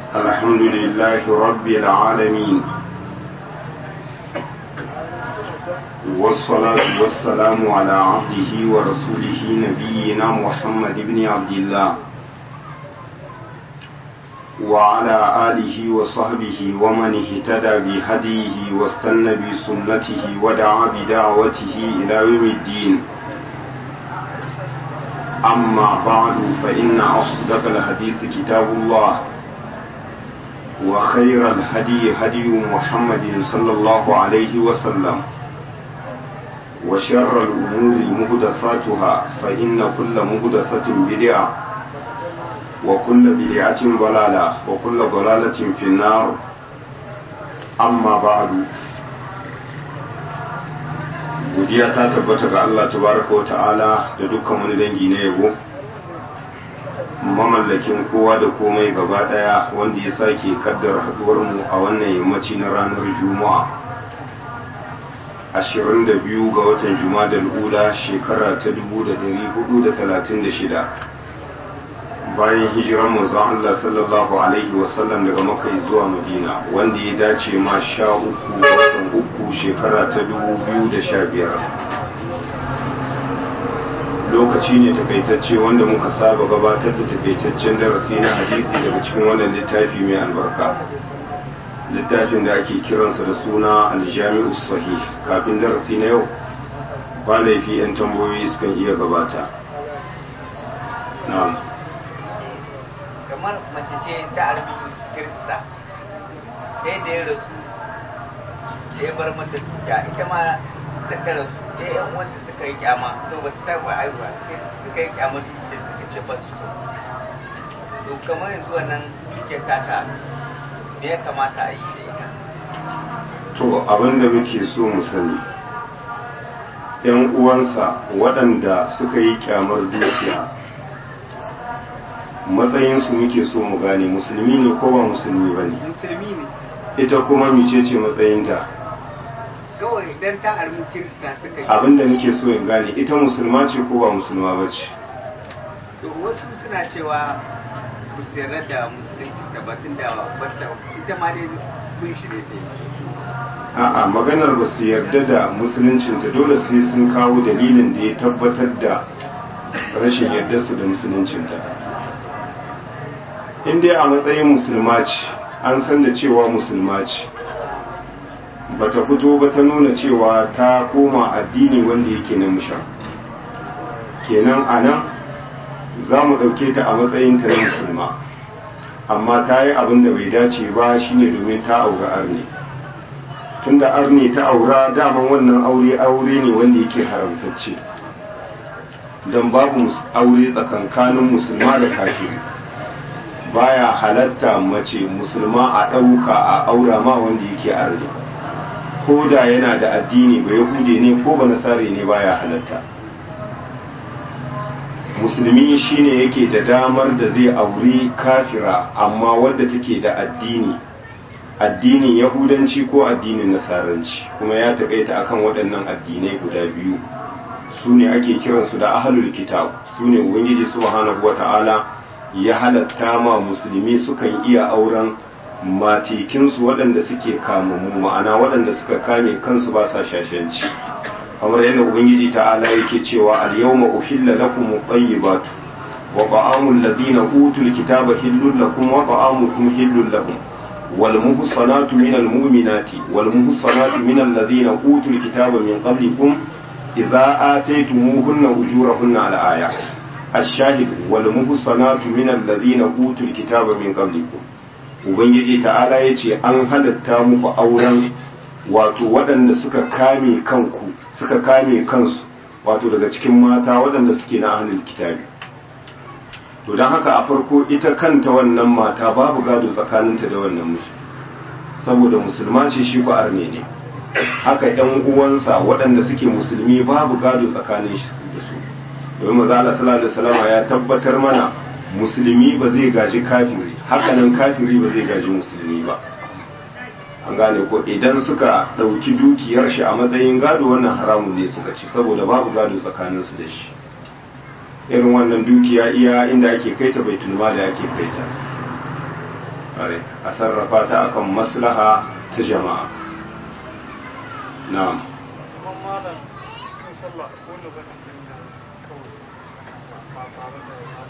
الحمد لله رب العالمين والصلاة والسلام على عبده ورسوله نبينا محمد بن عبد الله وعلى آله وصحبه ومن اهتدى بهديه واستنى بسنته ودعا بدعوته إلى يوم الدين أما بعد فإن أصدق الحديث كتاب الله وخير الهدي هدي محمد صلى الله عليه وسلم وشر الأمور مهدثاتها فإن كل مهدثة بدعة وكل بدعة ضلالة وكل ضلالة في النار أما بعد godiya ta tabbata ga Allah tabaraka wa ta'ala da dukkan wani dangi na yabo mamallakin kowa da komai gaba daya wanda ya sake kaddar haduwar mu a wannan yammaci na ranar juma'a 22 ga watan juma'a ula shekara ta 1436 bayan hijiran manzon Allah sallallahu alaihi wasallam daga Makka zuwa Madina wanda ya dace ma sha uku watan uku shekara ta dubu biyu da sha biyar lokaci ne takaitacce wanda muka saba gabatar da takaitaccen darasi na hadisi daga cikin wannan littafi mai albarka littafin da ake kiransa da suna aljami'u sahih kafin darasi na yau ba laifi 'yan tambayoyi sukan iya gabata na'am kamar mace ce ta arbi kirista sai da ya rasu da ya bar mata dukiya ita ma da ta rasu ya yan wanda suka yi kyama to ba ta taba aiwa suka yi kyama dukiya suka ce ba su to kamar yanzu wannan dukiya ta ta me ya kamata a yi da ita to abin da muke so mu sani yan uwansa waɗanda suka yi kyamar dukiya matsayinsu muke so mu gane musulmi ne ko ba musulmi ba ne musulmi ne ita kuma micece matsayinta kawai idan ta armi kirista suka yi abinda muke so in gane ita musulma ce ko ba musulma ba ce to wasu suna cewa ku sayar da musulunci da batun da bata ita ma dai kun shi ne ta yi a'a maganar ba su yarda da musuluncinta dole sai sun kawo dalilin da ya tabbatar da rashin yardarsu da musuluncinta in dai a matsayin musulma ce an san da cewa musulma ce bata fito ba ta nuna cewa ta koma addini wanda yake na musha kenan a nan za mu ɗauke ta a matsayin ta na musulma amma ta yi abin da bai dace ba shine domin ta aura arne tunda arne ta aura daman wannan aure aure ne wanda yake haramtacce don babu aure tsakankanin musulma da kafiri baya halatta mace musulma a ɗauka a aura ma wanda yake arzi ko da yana da addini ba yahude ne ko ba nasare ne baya halatta musulmi shine yake da damar da zai auri kafira amma wadda take da addini addinin yahudanci ko addinin nasaranci kuma ya taƙaita akan waɗannan addinai guda biyu su ne ake kiransu da ahalul kitab su ne ubangiji subhanahu wata'ala ya halatta ma musulmi sukan iya auren matikinsu waɗanda suke kamammu ma'ana waɗanda suka kame kansu ba sa shashanci kamar yadda ubangiji ta'ala yake cewa al-yawma uhilla lakum at-tayyibatu wa ta'amul ladina utul kitaba hillul lakum wa ta'amukum hillul lahum wal muhsanatu minal mu'minati wal muhsanatu minal ladina utul kitaba min qablikum idza ataytumuhunna ujurahunna al-aya الشاهد والمحصنات من الذين اوتوا الكتاب من قبلكم ubangiji ta'ala ya ce an halatta muku auren wato waɗanda suka kame kanku suka kame kansu wato daga cikin mata waɗanda suke na ahlul kitabi to don haka a farko ita kanta wannan mata babu gado tsakaninta da wannan miji saboda musulma ce shi ku arne ne haka yan uwansa waɗanda suke musulmi babu gado tsakanin shi da su domin maza Allah sallallahu alaihi wasallam ya tabbatar mana musulmi ba zai gaji kafiri haka nan kafiri ba zai gaji musulmi ba an gane ko idan suka ɗauki dukiyar shi a matsayin gado wannan haramun ne suka ci saboda babu gado tsakanin su da shi irin wannan dukiya iya inda ake kaita bai tulma da ake kaita kare a sarrafa ta akan maslaha ta jama'a na'am kuma malam cikin sallah ko ne ba da kawai ba tare da ya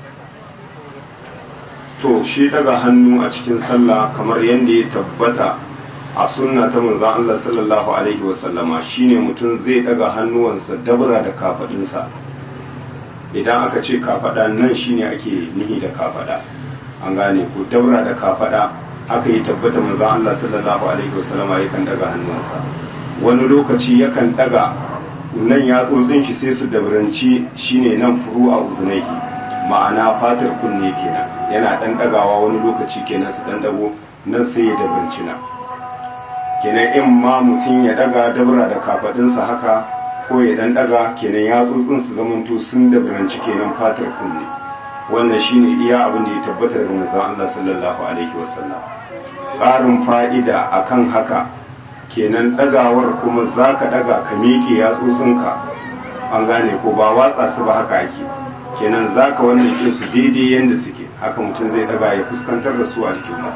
daga to shi daga hannu a cikin sallah kamar yadda ya tabbata a sunna ta manzon Allah sallallahu alaihi wasallama shine mutum zai daga hannuwansa dabra da kafadinsa idan aka ce kafada nan shine ake nihi da kafada an gane ko dabra da kafada haka ya tabbata manzon Allah sallallahu alaihi wasallama yakan daga hannuwansa wani lokaci yakan daga nan yatsotsin shi sai su dabranci shine nan furu a uzunaihi ma'ana fatar kunne kenan yana dan dagawa wani lokaci kenan su dan dago nan sai ya dabranci na kenan in ma mutum ya daga dabra da kafadinsa haka ko ya dan daga kenan ya tsotsin su zamanto sun dabranci kenan fatar kunne wannan shine iya abin da ya tabbata daga manzon Allah sallallahu alaihi wasallam ƙarin fa'ida akan haka kenan dagawar kuma zaka daga ka miƙe yatsotsinka an gane ko ba watsa su ba haka ake kenan zaka wannan ke su daidai yanda suke haka mutum zai daga ya fuskantar da su alƙibla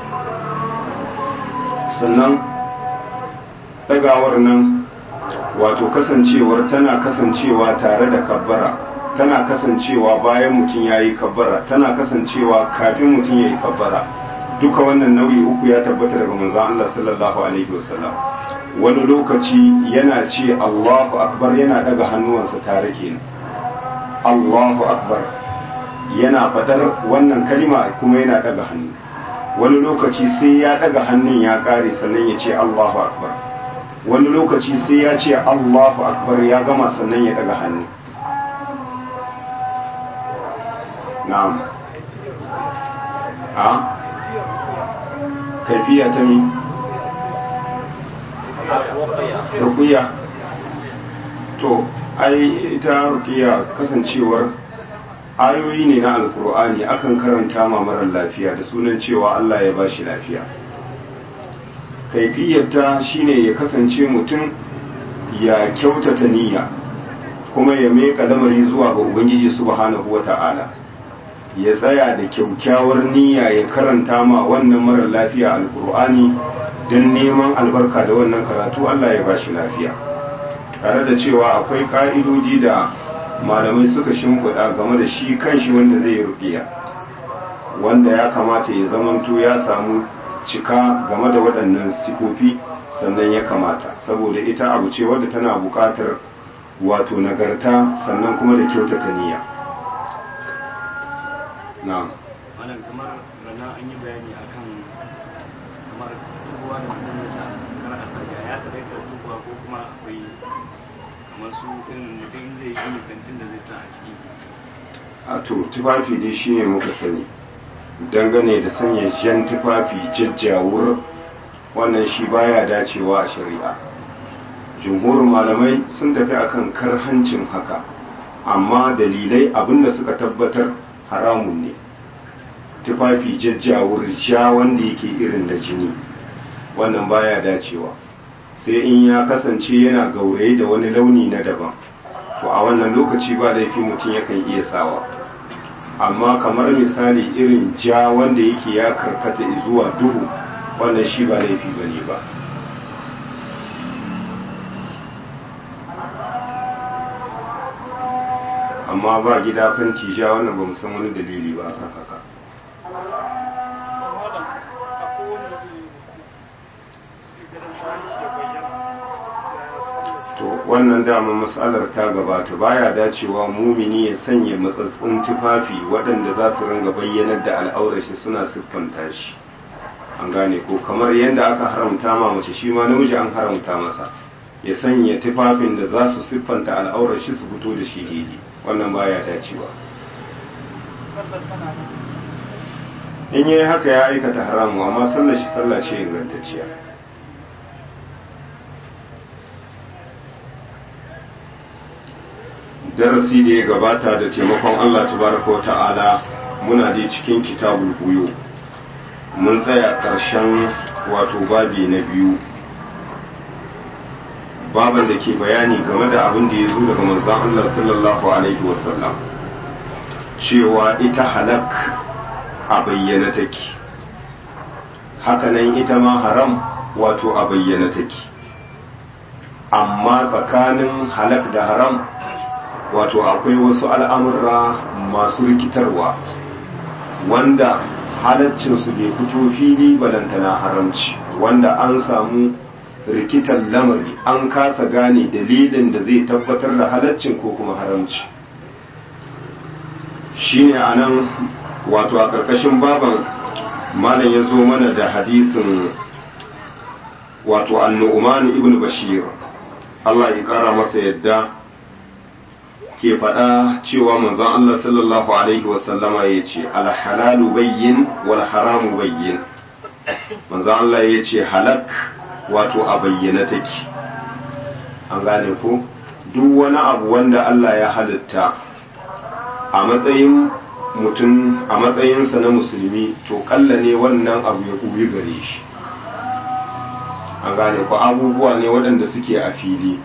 sannan dagawar nan wato kasancewar tana kasancewa tare da kabbara tana kasancewa bayan mutum ya yi kabbara tana kasancewa kafin mutum ya yi kabbara duka wannan nau'i uku ya tabbata daga manzon Allah sallallahu alaihi wasallam wani lokaci yana ce Allahu akbar yana daga hannuwansa tare kenan Allahu akbar yana fadar wannan kalima kuma yana daga hannu wani lokaci sai ya daga hannun ya kare sannan ya ce Allahu akbar wani lokaci sai ya ce Allahu akbar ya gama sannan ya daga hannu na'am a kaifiya ta mi rukuya to ai ita rukiya kasancewar ayoyi ne na alkur'ani akan karanta ma marar lafiya da sunan cewa Allah ya bashi lafiya kaifiyarta shine ya kasance mutum ya kyautata niyya kuma ya meka lamari zuwa ga ubangiji subhanahu wata'ala ya tsaya da kyaukyawar niyya ya karanta ma wannan marar lafiya alkur'ani don neman albarka da wannan karatu Allah ya bashi lafiya tare da cewa akwai ka'idoji da malamai suka shimfiɗa game da shi kanshi wanda zai rukiya wanda ya kamata ya zamanto ya samu cika game da waɗannan sifofi sannan ya kamata saboda ita abu ce wadda tana buƙatar wato nagarta sannan kuma da kyautata niyya na'am wannan kamar rana an yi bayani akan kamar tubuwa da mutum ya sa kar a sa ya taɓa da tubuwa ko kuma akwai kamar su irin mutum zai yi kantin da zai sa a ciki a to tufafi dai shine muka sani dangane da sanya jan tufafi jajjawur wannan shi baya dacewa a shari'a jumhurin malamai sun tafi akan karhancin haka amma dalilai abinda suka tabbatar haramun ne tufafi jajjawur ja wanda yake irin da jini wannan baya dacewa sai in ya kasance yana gauraye da wani launi na daban to a wannan lokaci ba laifi mutum yakan iya sawa amma kamar misali irin ja wanda yake ya karkata zuwa duhu wannan shi ba laifi bane ba amma ba gida fanti ja wannan ba mu san wani dalili ba kan haka malam akwai wanda zai yi ruku sai ganin bayan shi ya bayyana ya sallar shi to wannan dama matsalar ta gabata baya dacewa mumini ya sanya matsatsun tufafi waɗanda za su ringa bayyanar da al'aurar shi suna siffanta shi an gane ko kamar yadda aka haramta ma mace shi ma namiji an haramta masa ya sanya tufafin da za su siffanta al'aurar shi su fito da shi daidai wannan baya dacewa sallar tana nan in yayi haka ya aikata haramu amma sallar shi sallah ce ingantacciya darasi da ya gabata da taimakon Allah tabaraka wa ta'ala muna dai cikin kitabul buyo mun tsaya ƙarshen wato babi na biyu baban da ke bayani game da abin da ya zo daga manzon Allah sallallahu alaihi wasallam cewa ita halak a bayyana take hakanan ita ma haram wato a bayyana take amma tsakanin halak da haram wato akwai wasu al'amurra masu rikitarwa wanda halaccinsu bai fito fili balantana haramci wanda an samu rikitar lamari an kasa gane dalilin da zai tabbatar da halaccin ko kuma haramci shine a nan wato a ƙarƙashin baban malam ya zo mana da hadisin wato annu'uman ibn bashir Allah ya ƙara masa yadda ke faɗa cewa manzon Allah sallallahu alaihi wasallama ya ce alhalalu bayyin wal haramu bayyin manzon Allah ya ce halak wato a bayyana take an gane ko duk wani abu wanda Allah ya halitta a matsayin mutum a matsayinsa na musulmi to kalla ne wannan abu ya kuyi gare shi an gane ko abubuwa ne waɗanda suke a fili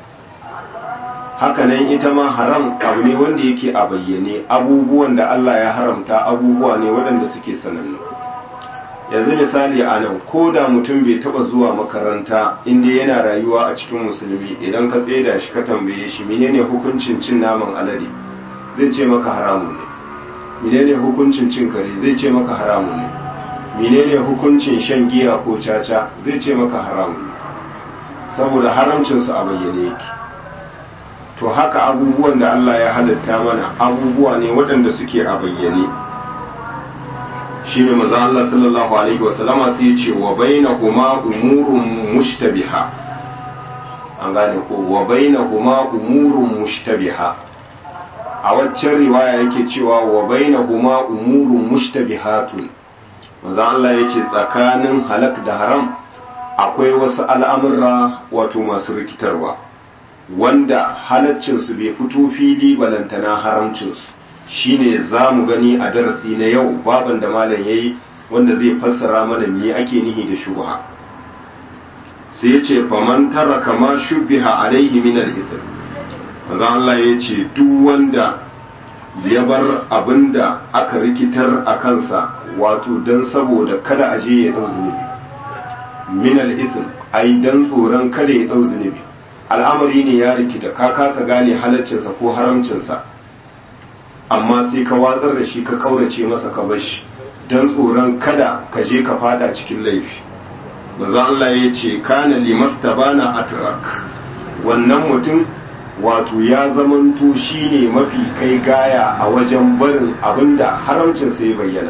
hakanan ita ma haram abu ne wanda yake a bayyane abubuwan da Allah ya haramta abubuwa ne waɗanda suke sanannu yanzu misali a nan ko da mutum bai taba zuwa makaranta inda yana rayuwa a cikin musulmi idan ka tseda shi ka tambaye shi menene hukuncin cin naman alade zai ce maka haramun ne menene hukuncin cin kare zai ce maka haramun ne menene hukuncin shan giya ko caca zai ce maka haramun ne saboda haramcinsu a bayyane yake to haka abubuwan da Allah ya halitta mana abubuwa ne waɗanda suke a bayyane shi ne maza Allah sallallahu alaihi wasallama sai ce wa bainahuma umurun mushtabiha an gane ko wa bainahuma umurun mushtabiha a waccan riwaya yake cewa wa bainahuma umurun mushtabihatun maza Allah yace tsakanin halak da haram akwai wasu al'amurra wato masu rikitarwa wanda halaccinsu bai fito fili balantana haramcinsu shine za mu gani a darasi na yau baban da malam ya yi wanda zai fassara mana me ake nihi da shubha sai ya ce faman tara kama shubbiha alaihi min al-ism manzo Allah ya ce duk wanda ya bar abinda aka rikitar a kansa wato dan saboda kada aje ya dau zunubi min al-ism ai dan tsoron kada ya dau zunubi al'amari ne ya rikita ka kasa gane halaccinsa ko haramcinsa amma sai ka watsar da shi ka kaurace masa ka bar shi don tsoron kada ka je ka fada cikin laifi maza Allah ya ce kana limastabana atrak wannan mutum wato ya zamanto shine mafi kai gaya a wajen barin abinda haramcinsa ya bayyana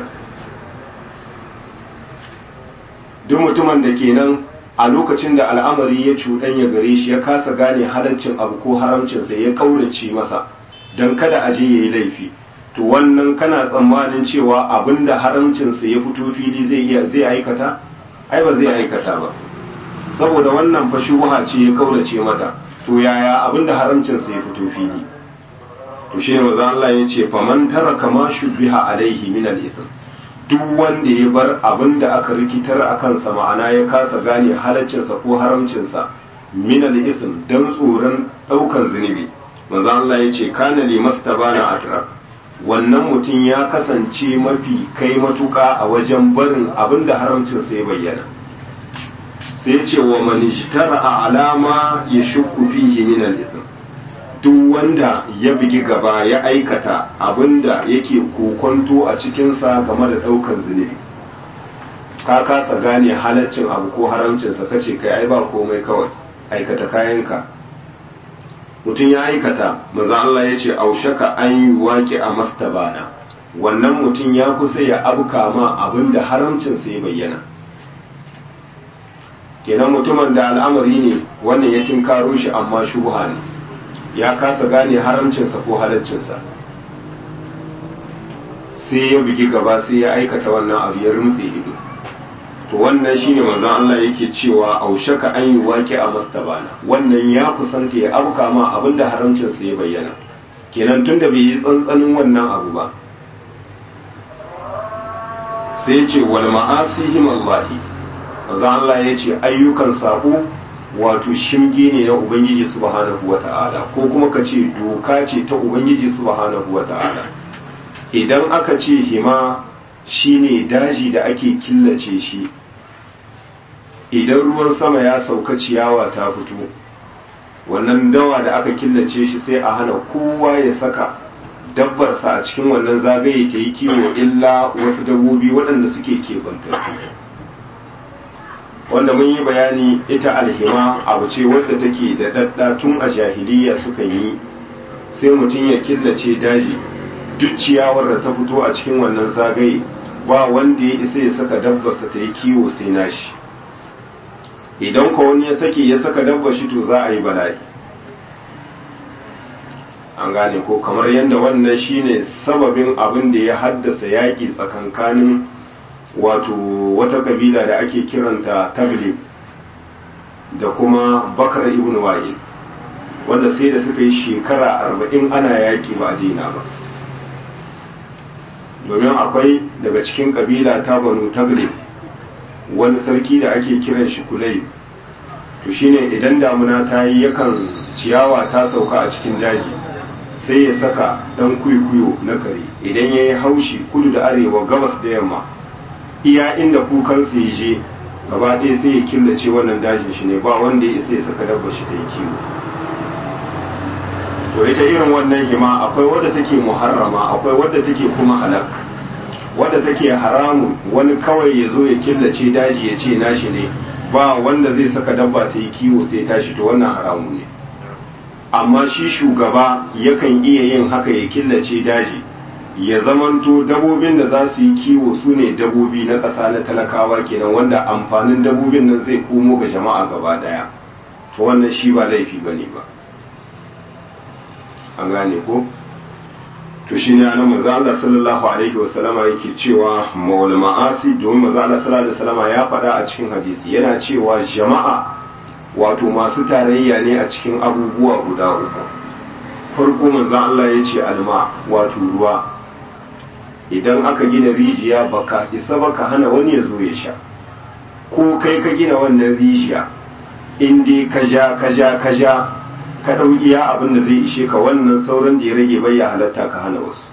duk mutumin da kenan a lokacin da al'amari ya cuɗanya gare shi ya kasa gane halaccin abu ko haramcinsa ya kaurace masa don kada a je ya yi laifi to wannan kana tsammanin cewa abin da haramcinsa ya fito fili zai iya zai aikata ai ba zai aikata ba saboda wannan fa shubha ce ya kaurace mata to yaya abin da haramcinsa ya fito fili to shi ne maza Allah ya ce faman taraka ma shubbiha alaihi min al-ithm duk wanda ya bar abin da aka rikitar a kansa ma'ana ya kasa gane halaccinsa ko haramcinsa min al-ithm dan tsoron daukan zunubi manzo Allah ya ce kana li mastabana atrak wannan mutum ya kasance mafi kai matuka a wajen barin abin da haramcinsa ya bayyana sai ce wa man a alama ya shukku fihi min al-ithm duk wanda ya bugi gaba ya aikata abinda yake kokonto a cikinsa game da ɗaukar zunubi ka kasa gane halaccin abu ko haramcinsa kace kai ai ba komai kawai aikata kayanka mutum ya aikata maza Allah ya ce aushaka an yi waƙi a mastabana wannan mutum ya kusa ya abuka ma abinda haramcinsa ya bayyana kenan mutumin da al'amari ne wannan ya tinkaro shi amma shubha ne ya kasa gane haramcinsa ko halaccinsa sai ya bugi gaba sai ya aikata wannan abu ya rumtse ido to wannan shine manzon Allah yake cewa aushaka an yi waƙi a mastabana wannan ya kusanta ya abuka ma abinda haramcinsa ya bayyana kenan tunda bai yi tsantsanin wannan abu ba sai ce wal ma'asihim Allahi manzon Allah ya ce ayyukan sako wato shimge ne na ubangiji subhanahu wata'ala ko kuma ka ce doka ce ta ubangiji subhanahu wata'ala idan aka ce hima shine daji da ake killace shi idan ruwan sama ya sauka ciyawa ta fito wannan dawa da aka killace shi sai a hana kowa ya saka dabbarsa a cikin wannan zagaye ta yi kiwo illa wasu dabbobi waɗanda suke kebantattu wanda mun yi bayani ita alhima abu ce wadda take da ɗaɗɗa tun a jahiliya suka yi sai mutum ya killace daji duk ciyawar da ta fito a cikin wannan zagaye ba wanda ya isa ya saka dabbarsa ta yi kiwo sai nashi idan ka wani ya sake ya saka dabbar shi to za a yi bala'i an gane ko kamar yadda wannan shine sababin abin da ya haddasa yaƙi tsakankanin wato wata kabila da ake kiranta taglib da kuma bakar ibn wa'il wanda sai da suka yi shekara arba'in ana yaƙi ba a daina ba domin akwai daga cikin kabila ta banu taglib wani sarki da ake kiran shi kulai to shine idan damuna ta yi yakan ciyawa ta sauka a cikin daji sai ya saka dan kuikuyo na kare idan ya yi haushi kudu da arewa gabas da yamma iya inda kukansa ya je gaba ɗaya sai ya killace wannan dajin shi ne ba wanda ya isa ya saka dabbar shi ta yi kiwo to ita irin wannan hima akwai wadda take muharrama akwai wadda take kuma halak wadda take haramun wani kawai ya zo ya killace daji ya ce nashi ne ba wanda zai saka dabba ta yi kiwo sai tashi to wannan haramun ne amma shi shugaba yakan iya yin haka ya killace daji ya zamanto dabobin da za su yi kiwo su ne dabobi na ƙasa na talakawa kenan wanda amfanin dabobin nan zai komo ga jama'a gaba daya to wannan shi ba laifi ba ne ba an gane ko to shi ne anan manzo Allah sallallahu alaihi wasallama yake cewa maul ma'asi domin manzo Allah sallallahu alaihi wasallama ya faɗa a cikin hadisi yana cewa jama'a wato masu tarayya ne a cikin abubuwa guda uku farko manzo Allah ya ce alma wato ruwa idan aka gina rijiya baka isa baka hana wani ya zo ya sha ko kai ka gina wannan rijiya in dai ka ja ka ja ka ja ka ɗau iya abin da zai ishe ka wannan sauran da ya rage bai ya halatta ka hana wasu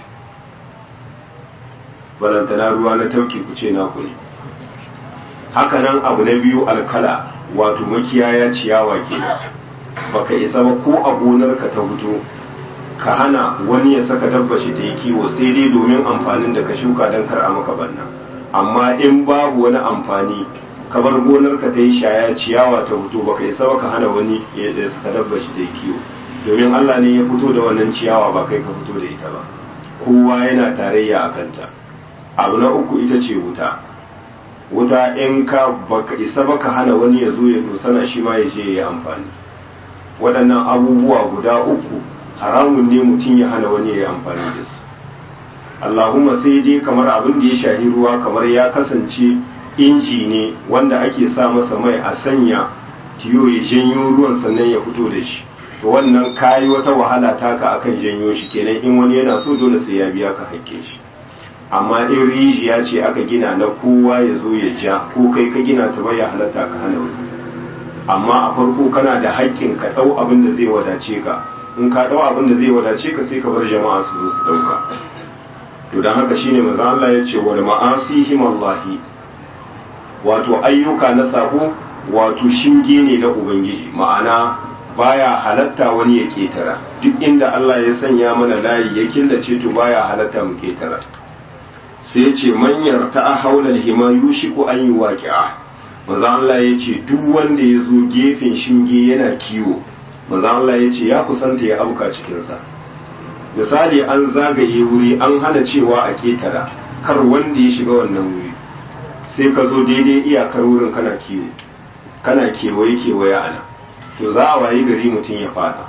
balantana ruwa na tauki ku ce naku ne hakanan abu na biyu alkala wato makiyaya ciyawa ke baka isa ba ko a gonarka ta fito ka hana wani ya saka dabba shi ta yi kiwo sai dai domin amfanin da ka shuka don kar a maka banna amma in babu wani amfani ka bar gonarka ta yi shaya ciyawa ta fito baka isa ba ka hana wani ya saka dabba shi ta yi kiwo domin Allah ne ya fito da wannan ciyawa ba kai ka fito da ita ba kowa yana tarayya a kanta abu na uku ita ce wuta wuta in ka baka isa baka hana wani ya zo ya dosana shi ma ya je ya yi amfani waɗannan abubuwa guda uku haramun ne mutum ya hana wani ya yi amfani da su Allahumma sai dai kamar abin da ya shahi ruwa kamar ya kasance inji ne wanda ake sa masa mai a sanya tiyo ya janyo ruwan sannan ya fito da shi to wannan kayi wata wahala taka akan janyo shi kenan in wani yana so dole sai ya biya ka hakke shi amma in rijiya ce aka gina na kowa ya zo ya ja ko kai ka gina ta bai halatta ka hana wani amma a farko kana da haƙƙin ka ɗau abin da zai wadace ka in ka ɗau abin da zai wadace ka sai ka bar jama'a su zo su ɗauka to don haka shine maza Allah ya ce wal ma'asihim Allahi wato ayyuka na sabo wato shinge ne na ubangiji ma'ana baya halatta wani ya ketara duk inda Allah ya sanya mana layi ya killace to baya halatta mu ketara sai ce manyar ta haulal hima yushiku an yi waƙi'a maza Allah ya ce duk wanda ya zo gefen shinge yana kiwo maza Allah ya ce ya kusanta ya auka cikinsa misali an zagaye wuri an hana cewa a ketara kar wanda ya shiga wannan wuri sai ka zo daidai iyakar wurin kana kiwo kana kewaye kewaye ana to za a wayi gari mutum ya fada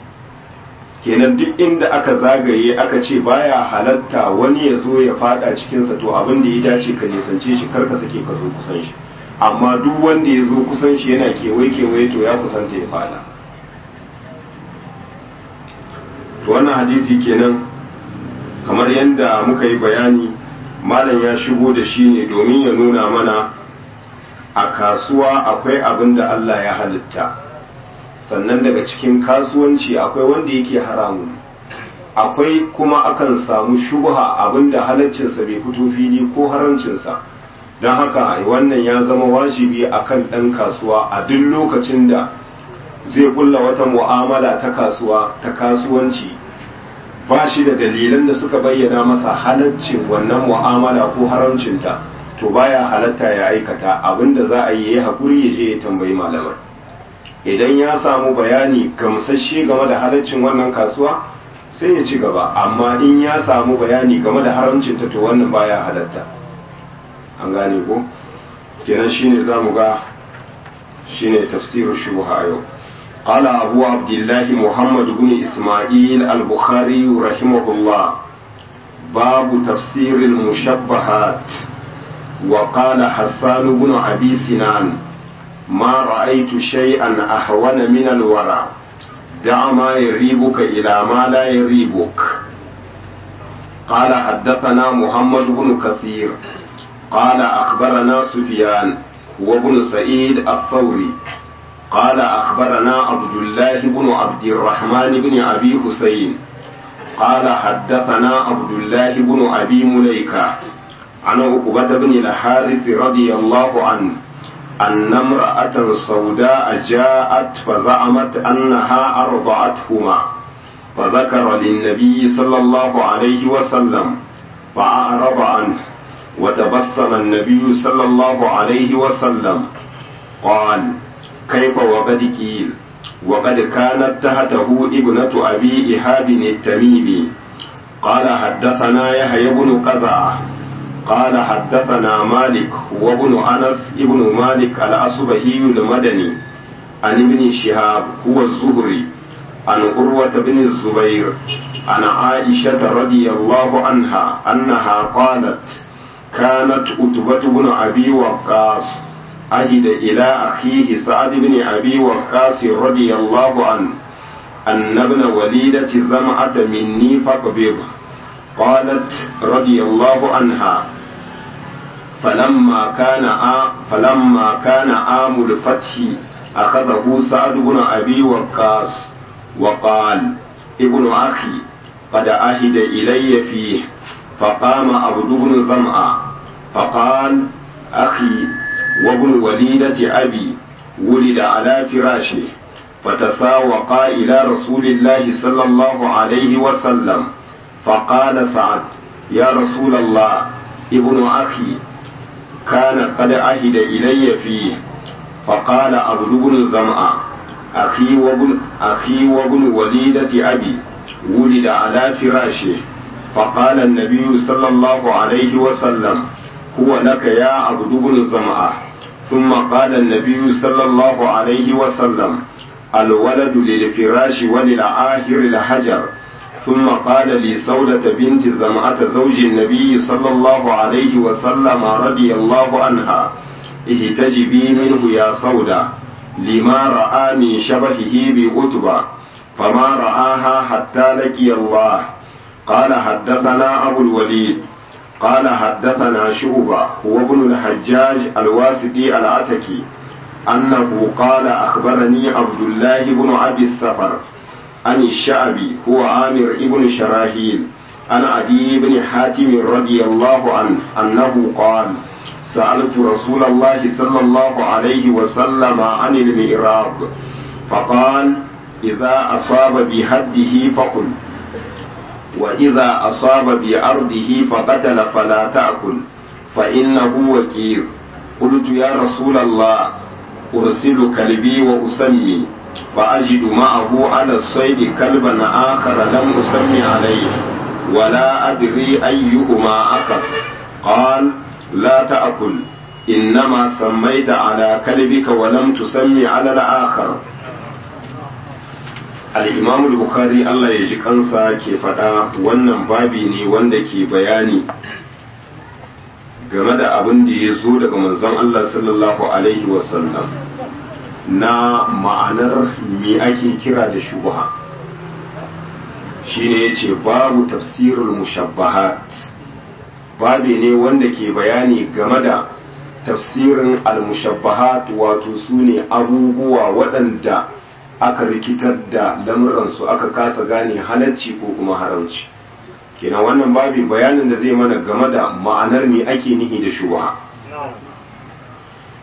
kenan duk inda aka zagaye aka ce baya halatta wani ya zo ya fada cikinsa to abin da ya dace ka nisance shi kar ka sake ka zo kusan shi amma duk wanda ya zo kusan shi yana kewaye kewaye to ya kusanta ya fada to wannan hadisi kenan kamar yadda muka yi bayani malam ya shigo da shi ne domin ya nuna mana a kasuwa akwai abin da Allah ya halitta sannan daga cikin kasuwanci akwai wanda yake haramun akwai kuma akan samu shubha abin da halaccinsa bai fito fili ko haramcinsa don haka wannan ya zama wajibi akan ɗan kasuwa a duk lokacin da zai kulla wata mu'amala ta kasuwa ta kasuwanci ba shi da dalilan da suka bayyana masa halaccin wannan mu'amala ko haramcinta to baya halatta ya aikata abinda za a yi ya haƙuri ya je ya tambayi malamar idan ya samu bayani gamsasshe game da halaccin wannan kasuwa sai ya ci gaba amma in ya samu bayani game da haramcinta to wannan baya halatta an gane ko kenan shine zamu ga shine tafsirul shubha yau قال أبو عبد الله محمد بن إسماعيل البخاري رحمه الله باب تفسير المشبهات وقال حسان بن أبي سنان ما رأيت شيئا أهون من الورع دع ما يريبك إلى ما لا يريبك قال حدثنا محمد بن كثير قال أخبرنا سفيان وابن سعيد الثوري قال أخبرنا عبد الله بن عبد الرحمن بن أبي حسين قال حدثنا عبد الله بن أبي مليكة عن عقبة بن الحارث رضي الله عنه أن امرأة سوداء جاءت فزعمت أنها أرضعتهما فذكر للنبي صلى الله عليه وسلم فأعرض عنه وتبسم النبي صلى الله عليه وسلم قال كيف وقد قيل وقد كانت تحته ابنة أبي إهاب التميمي قال حدثنا يحيى بن قزعة قال حدثنا مالك وابن أنس ابن مالك الأصبهي المدني عن ابن شهاب هو الزهري عن عروة بن الزبير عن عائشة رضي الله عنها أنها قالت كانت أتبة بن أبي وقاص عهد إلى أخيه سعد بن أبي وقاص رضي الله عنه أن ابن وليدة زمعة مني فاقبض قالت رضي الله عنها فلما كان آ فلما كان عام الفتح أخذه سعد بن أبي وقاص وقال ابن أخي قد عهد إلي فيه فقام عبد بن زمعة فقال أخي وابن وليدة أبي ولد على فراشه فتساوقا إلى رسول الله صلى الله عليه وسلم فقال سعد يا رسول الله ابن أخي كان قد عهد إلي فيه فقال عبد بن زمعة أخي وابن أخي وابن وليدة أبي ولد على فراشه فقال النبي صلى الله عليه وسلم هو لك يا عبد بن زمعة ثم قال النبي صلى الله عليه وسلم الولد للفراش وللعاهر الحجر ثم قال لسودة بنت زمعة زوج النبي صلى الله عليه وسلم رضي الله عنها اهتجبي منه يا سودة لما رأى من شبهه بأتبة فما رآها حتى لقي الله قال حدثنا أبو الوليد قال حدثنا شعبة هو ابن الحجاج الواسطي العتكي أنه قال أخبرني عبد الله بن أبي السفر عن الشعبي هو عامر ابن شراهيل عن عدي بن حاتم رضي الله عنه أنه قال سألت رسول الله صلى الله عليه وسلم عن المئراب فقال إذا أصاب بهده فقل وإذا أصاب بأرضه فقتل فلا تأكل فإنه وكير قلت يا رسول الله أرسل كلبي وأسمي فأجد معه على الصيد كلبا آخر لم أسمي عليه ولا أدري أيهما أخذ قال لا تأكل إنما سميت على كلبك ولم تسمي على الآخر الإمام البخاري الله يجي kansa ke faɗa wannan babi ne wanda ke bayani game da abin da ya zo daga manzon Allah sallallahu alaihi wasallam na ma'anar me ake kira da shubha shine yace babu tafsirul mushabbahat babi ne wanda ke bayani game da tafsirin al-mushabbahat wato sune abubuwa waɗanda aka rikitar da lamuransu aka kasa gane halacci ko kuma haramci kenan wannan babi bayanin da zai mana game da ma'anar me ake nihi da shubha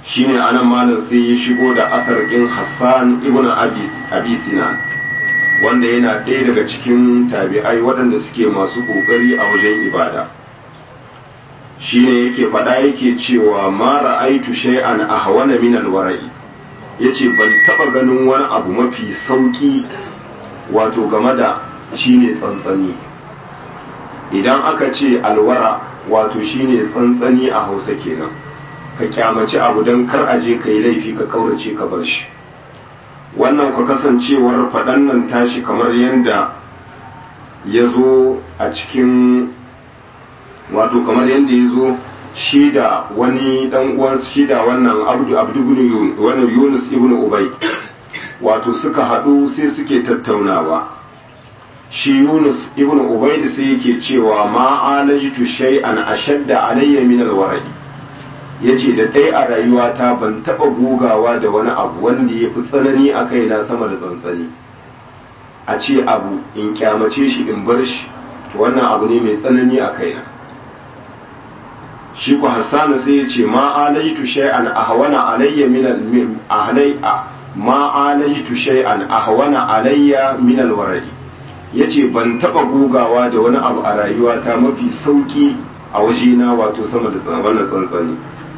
shine anan malam sai ya shigo da asar ɗin Hassan ibn Abi Sinan wanda yana ɗaya daga cikin tabi'ai waɗanda suke masu ƙoƙari a wajen ibada shine yake faɗa yake cewa ma ra'aitu shay'an ahwana min alwara'i yace ban taɓa ganin wani abu mafi sauki wato game da shine tsantsani idan aka ce alwara wato shine tsantsani a Hausa kenan ka kyamaci abu don kar a je ka yi laifi ka kaurace ka bar shi wannan ku kasancewar faɗan nan tashi kamar yadda ya zo a cikin wato kamar yadda ya zo shi da wani dan uwan shi da wannan abdu abdu ibn wannan yunus ibn ubay wato suka haɗu sai suke tattaunawa shi yunus ibn ubay sai yake cewa ma alajtu shay'an ashadda alayya min alwara'i ya ce da ɗaya a rayuwata ban taɓa gogawa da wani abu wanda ya fi tsanani a kaina sama da tsantsani a ce abu in kyamace shi in bar shi to wannan abu ne mai tsanani a kaina shi ku hassanu sai ya ce ma alaitu shay'an ahwana alayya min ahlai ma alaitu shay'an ahwana alayya min alwara'i yace ban taɓa gogawa da wani abu a rayuwata mafi sauki a wajena wato sama da wannan tsantsani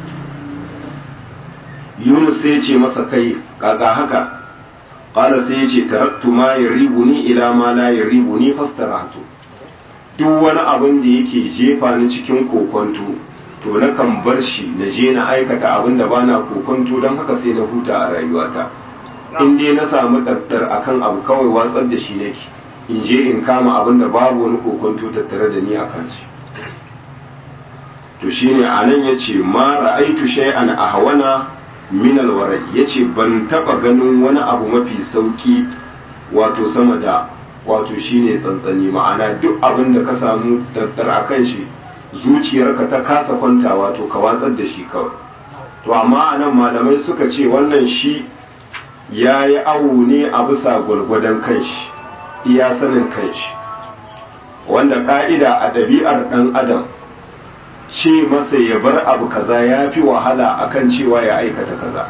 yunus sai ya ce masa kai kaka haka ƙala sai ya ce taraktu ma ya ni ila ma la ya ni fastarahtu duk wani abin da yake jefa ni cikin kokonto to na kan bar shi na je na aikata abin da bana kokonto don haka sai na huta a rayuwata in dai na samu ɗaɗɗar akan abu kawai watsar da shi nake in je in kama abin da babu wani kokonto tattare da ni a kansu to shine anan yace ma ra'aitu shay'an ahwana min alwara yace ban taba ganin wani abu mafi sauki wato sama da wato shine tsantsani ma'ana duk abin da ka samu daddar akan shi zuciyarka ta kasa kwanta wato ka watsar da shi kawai to amma anan malamai suka ce wannan shi ya yi awu ne a bisa gwargwadon kanshi iya sanin kanshi wanda ka'ida a ɗabi'ar ɗan adam ce masa ya bar abu kaza ya fi wahala akan cewa ya aikata kaza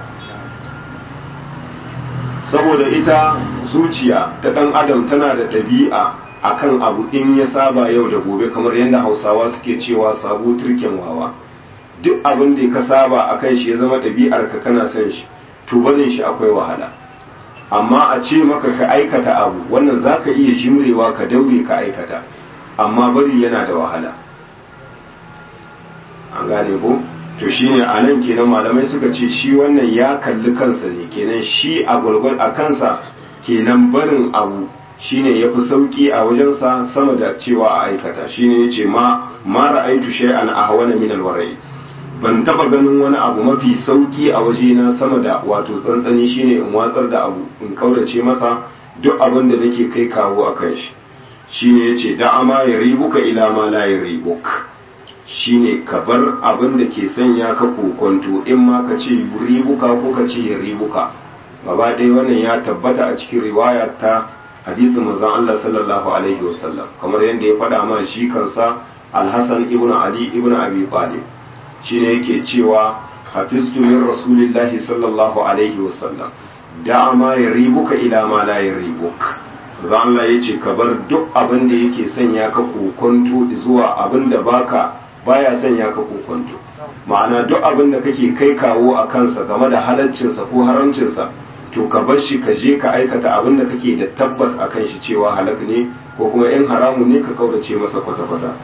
saboda ita zuciya ta ɗan adam tana da ɗabi'a akan abu in ya saba yau da gobe kamar yadda hausawa suke cewa sabo turken wawa duk abin da ka saba akan shi ya zama ɗabi'ar ka kana son shi to barin shi akwai wahala amma a ce maka ka aikata abu wannan za ka iya jimrewa ka daure ka aikata amma bari yana da wahala an gane ko to shine a nan kenan malamai suka ce shi wannan ya kalli kansa ne kenan shi a gwargwar a kansa kenan barin abu shine ya fi sauki a wajensa sama da cewa a aikata shine ya ce ma ma ra'aitu shay'an ahwana min alwarai ban taba ganin wani abu mafi sauki a wajena sama da wato tsantsani shine in watsar da abu in kaurace masa duk abin da nake kai kawo a kan shi shine yace da'ama ya ribuka ila ma la ya ribuka shine ka bar abin da ke sanya ka kokonto in ma ka ce ribuka ko ka ce ya ribuka gaba ɗaya wannan ya tabbata a cikin riwaya ta hadisin manzon Allah sallallahu alaihi wasallam kamar yadda ya faɗa ma shi kansa Al-Hasan ibn Ali ibn Abi Talib shine yake cewa hafiztu min rasulillahi sallallahu alaihi wasallam da ma ya ribuka ila ma la ya ribuka zan Allah yace ka bar duk abin da yake sanya ka kokonto zuwa abin da baka baya sanya ka kokonto ma'ana duk abin da kake kai kawo a kansa game da halaccinsa ko haramcinsa to ka bar shi ka je ka aikata abin da kake da tabbas a kan shi cewa halak ne ko kuma in haramun ne ka kaurace masa kwata-kwata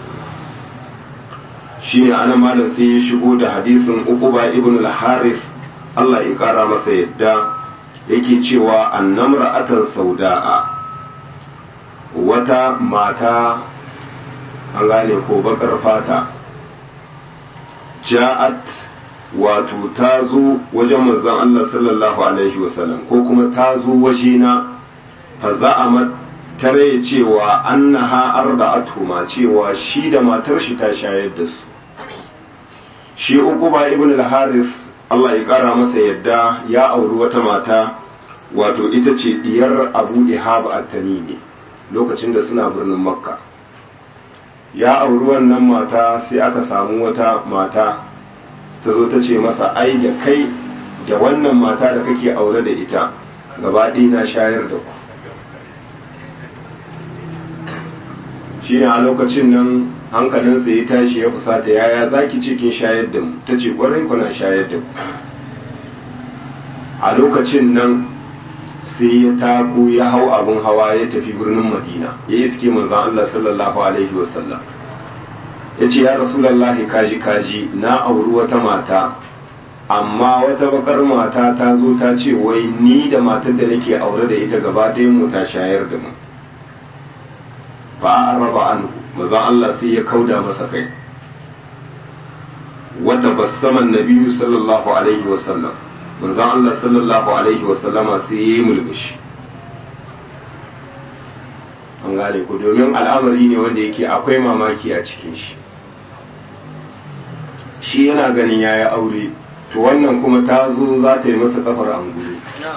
shine ana malam sai ya shigo da hadisin uquba ibn al-haris Allah ya kara masa yadda yake cewa annamra atan sauda'a wata mata an gane ko bakar fata ja'at wato ta zo wajen manzon Allah sallallahu alaihi wasallam ko kuma ta zo wajena fa za'amat tare cewa annaha arda'atuhuma cewa shi da matar shi ta shayar da su shi uquba ibn al-haris Allah ya kara masa yadda ya auri wata mata wato ita ce diyar Abu Ihab at-Tamimi lokacin da suna birnin Makka ya auri wannan mata sai aka samu wata mata ta zo ta ce masa ai da kai da wannan mata da kake aure da ita gaba ɗaya na shayar da ku shi ne a lokacin nan hankalinsa ya tashi ya fusata yaya za ki cikin shayar da mu ta ce ƙwarai kuna shayar da ku a lokacin nan sai ya tako ya hau abin hawa ya tafi birnin madina ya yi suke manzan Allah sallallahu alaihi wasallam ya ce ya rasulallahi kaji kaji na auri wata mata amma wata bakar mata ta zo ta ce wai ni da matar da nake aure da ita gaba ɗayan mu ta shayar da mu ba a raba an manzan Allah sai ya kauda masa kai wata bassaman nabiyu sallallahu alaihi wasallam manzon Allah sallallahu alaihi wasallama sai ya yi mulmushi an gane ku domin al'amari ne wanda yake akwai mamaki a cikin shi shi yana ganin ya yi aure to wannan kuma ta zo za ta yi masa kafar angulu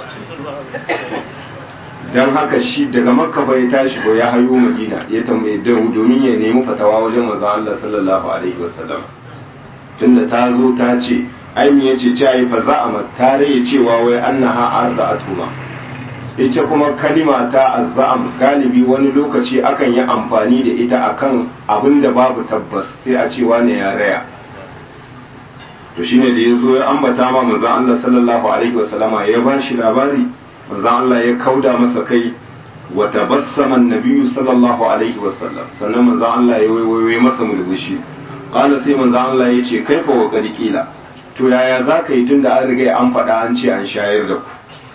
don haka shi daga makka bai tashi ba ya hayo madina ya tambaye domin ya nemi fatawa wajen manzon Allah sallallahu alaihi wasallam tunda ta zo ta ce ai me yace ce ai fa za'ama ta raye cewa wai annaha arda'atuma ita kuma kalima ta azzam galibi wani lokaci akan yi amfani da ita akan abin da babu tabbas sai a cewa ne ya raya to shine da yazo ya ambata ma manzon Allah sallallahu alaihi wasallama ya ba shi labari manzon Allah ya kauda masa kai wa tabassama an-nabiyyu sallallahu alaihi wasallam sannan manzon Allah ya waiwaye masa mulmushi qala sai manzon Allah ya ce kaifa wa qad qila to yaya za ka yi tun da an riga an faɗa an ce an shayar da ku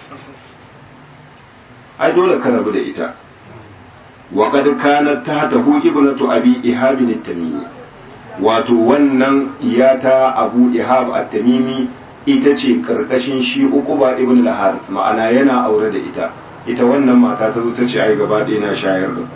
ai dole ka rabu da ita wa qad kanat tahtahu ibnatu abi ihab at-tamimi wato wannan iyata abu ihab at-tamimi ita ce karkashin shi uquba ibn al-haris ma'ana yana aure da ita ita wannan mata ta zo ta ce ai gaba ɗaya na shayar da ku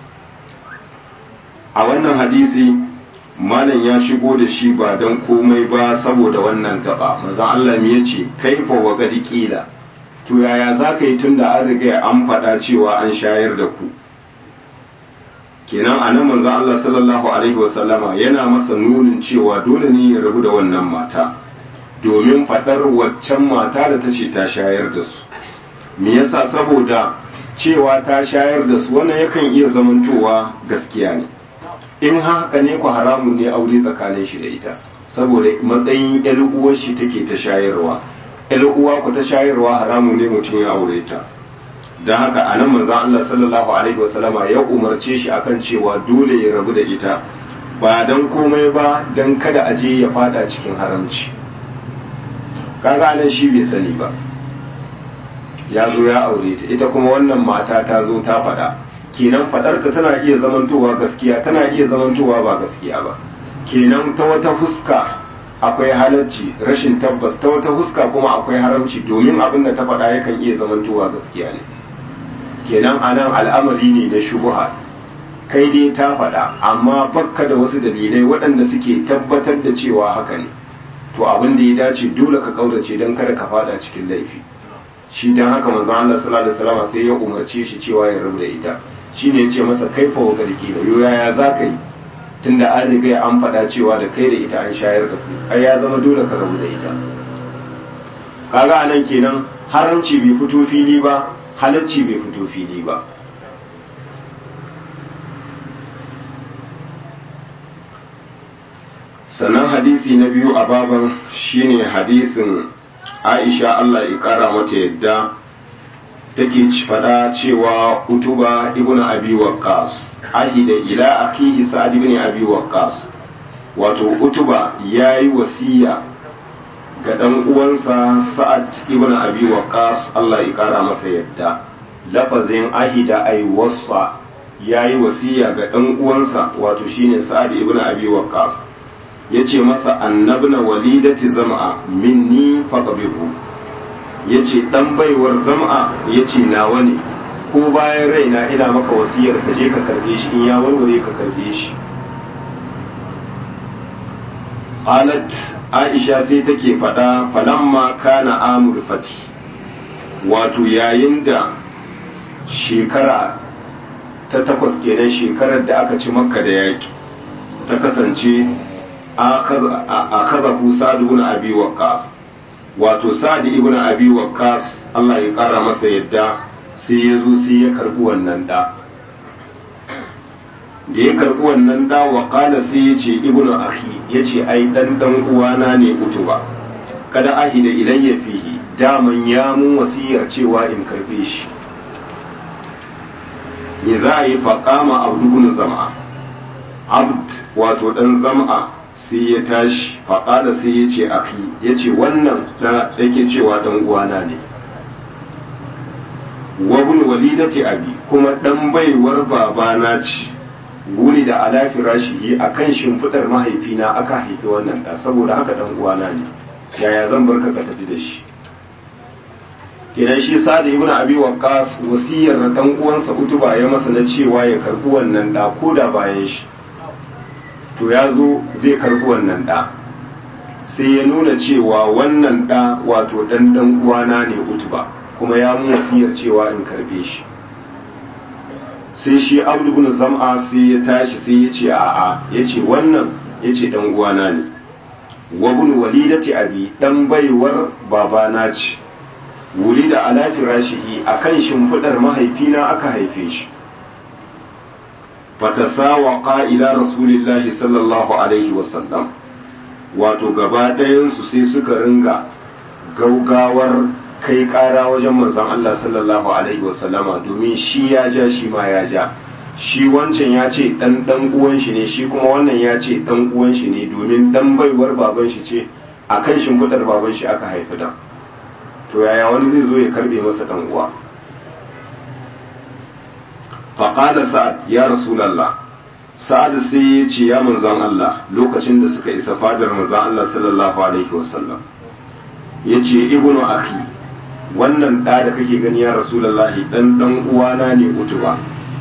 a wannan hadisi malam ya shigo da shi ba don komai ba saboda wannan gaba maza Allah ya ce kaifa wa gadi kila to yaya za ka yi tun da an riga an faɗa cewa an shayar da ku kenan a nan manzon Allah sallallahu alaihi wasallama yana masa nunin cewa dole ne ya rabu da wannan mata domin faɗar waccan mata da ta ce ta shayar da su me yasa saboda cewa ta shayar da su wannan yakan iya zamantowa gaskiya ne in haka ne ku haramun ne aure tsakanin shi da ita saboda matsayin yar uwar shi take ta shayarwa yar uwa ku ta shayarwa haramun ne mutum ya aure ta don haka a nan manzon Allah sallallahu alaihi wasallama ya umarce shi akan cewa dole ya rabu da ita ba dan komai ba dan kada a je ya fada cikin haramci kaga nan shi bai sani ba ya zo ya aure ta ita kuma wannan mata ta zo ta faɗa kenan fadarta tana iya zamantowa gaskiya tana iya zamantowa ba gaskiya ba kenan ta wata fuska akwai halarci rashin tabbas ta wata fuska kuma akwai haramci domin abin da ta faɗa yakan iya zamantowa gaskiya ne kenan anan al'amari ne na shubuha kai dai ta faɗa amma bakka da wasu dalilai waɗanda suke tabbatar da cewa haka ne to abin da ya dace dole ka kaurace don kada ka fada cikin laifi shi dan haka manzo Allah sallallahu alaihi wasallam sai ya umarce shi cewa ya rabu da ita shine yace masa kaifa wa garki da yo yaya za ka yi tunda an riga an faɗa cewa da kai da ita an shayar da ku ai ya zama dole ka rabu da ita kaga anan kenan haramci bai fito fili ba halacci bai fito fili ba sannan hadisi na biyu a baban shine hadisin aisha allah ya kara mata yadda take fada cewa utuba ibn abi waqqas ahida ila akihi sa'ad ibn abi waqqas wato utuba yayi wasiya ga dan uwansa sa'ad ibn abi waqqas Allah ya kara masa yadda lafazin ahida ay wasa yayi wasiya ga dan uwansa wato shine sa'ad ibn abi waqqas yace masa annabna walidati zam'a minni faqbihu ya ce ɗan baiwar zama ya ce nawa ne ko bayan raina ina maka wasiyar ka je ka karbe shi in ya warware ka karbe shi qalat aisha sai take faɗa falamma kana amul fati wato yayin da shekara ta takwas kenan shekarar da aka ci makka da yaƙi ta kasance akhadahu sa'd ibn abi waqqas wato sa'd ibn abi waqqas Allah ya kara masa yadda sai ya zo sai ya karbi wannan da da ya karbi wannan da wa qala sai ya ce ibnu akhi yace ai dan dan uwana ne utuba kada ahida ilayya fihi daman ya mun wasiyar cewa in karbe shi me za a yi faƙama abdubun zama abd wato ɗan zama sai ya tashi faƙada sai ya ce aki ya ce wannan da yake cewa ɗan uwana ne wabun walidati abi kuma ɗan baiwar babana ce wuri da alafi rashihi a kan shimfiɗar mahaifina aka haifi wannan ɗa saboda haka ɗan uwana ne yaya zan barka ka tafi da shi kenan shi sa'ad ibn abi waqqas wasiyar dan uwansa utuba ya masa na cewa ya karbi wannan da ko da bayan shi to ya zo zai karbi wannan da sai ya nuna cewa wannan da wato dan dan uwana ne utuba kuma ya mu wasiyar cewa in karbe shi sai shi abdu ibn zam'a sai ya tashi sai ya ce a'a ya ce wannan ya ce dan uwana ne wa ibn walidati abi dan baiwar babana ce wuri da ala firashihi a kan shimfiɗar mahaifina aka haife shi fatasawa ƙa'ila rasulillahi sallallahu alaihi wasallam wato gaba ɗayansu sai suka ringa gaugawar kai ƙara wajen manzon Allah sallallahu alaihi wasallama domin shi ya ja shi ma ya ja shi wancan ya ce ɗan ɗan uwan shi ne shi kuma wannan ya ce ɗan uwan shi ne domin ɗan baiwar baban shi ce a kan shimfiɗar baban shi aka haifi dan to yaya wani zai zo ya karbe masa dan uwa faqala sa'ad ya rasulullah sa'ad sai ya ce ya manzon Allah lokacin da suka isa fadar manzon Allah sallallahu alaihi wasallam yace ibnu akhi wannan da da kake gani ya rasulullah dan dan uwana ne utuba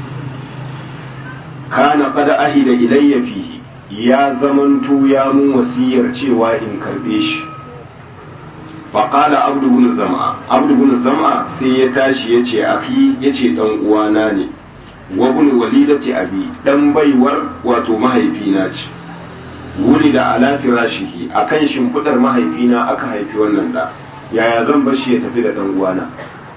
kana qad ahida ilayya fihi ya zamanto ya mun wasiyar cewa in karbe shi faƙala abdu bin zama abdu bin zama sai ya tashi ya ce aki ya ce ɗan uwana ne wa bin walidati abi ɗan baiwar wato mahaifina ce wuri da ala firashihi a kan shimfiɗar mahaifina aka haifi wannan da yaya zan bar shi ya tafi da ɗan uwana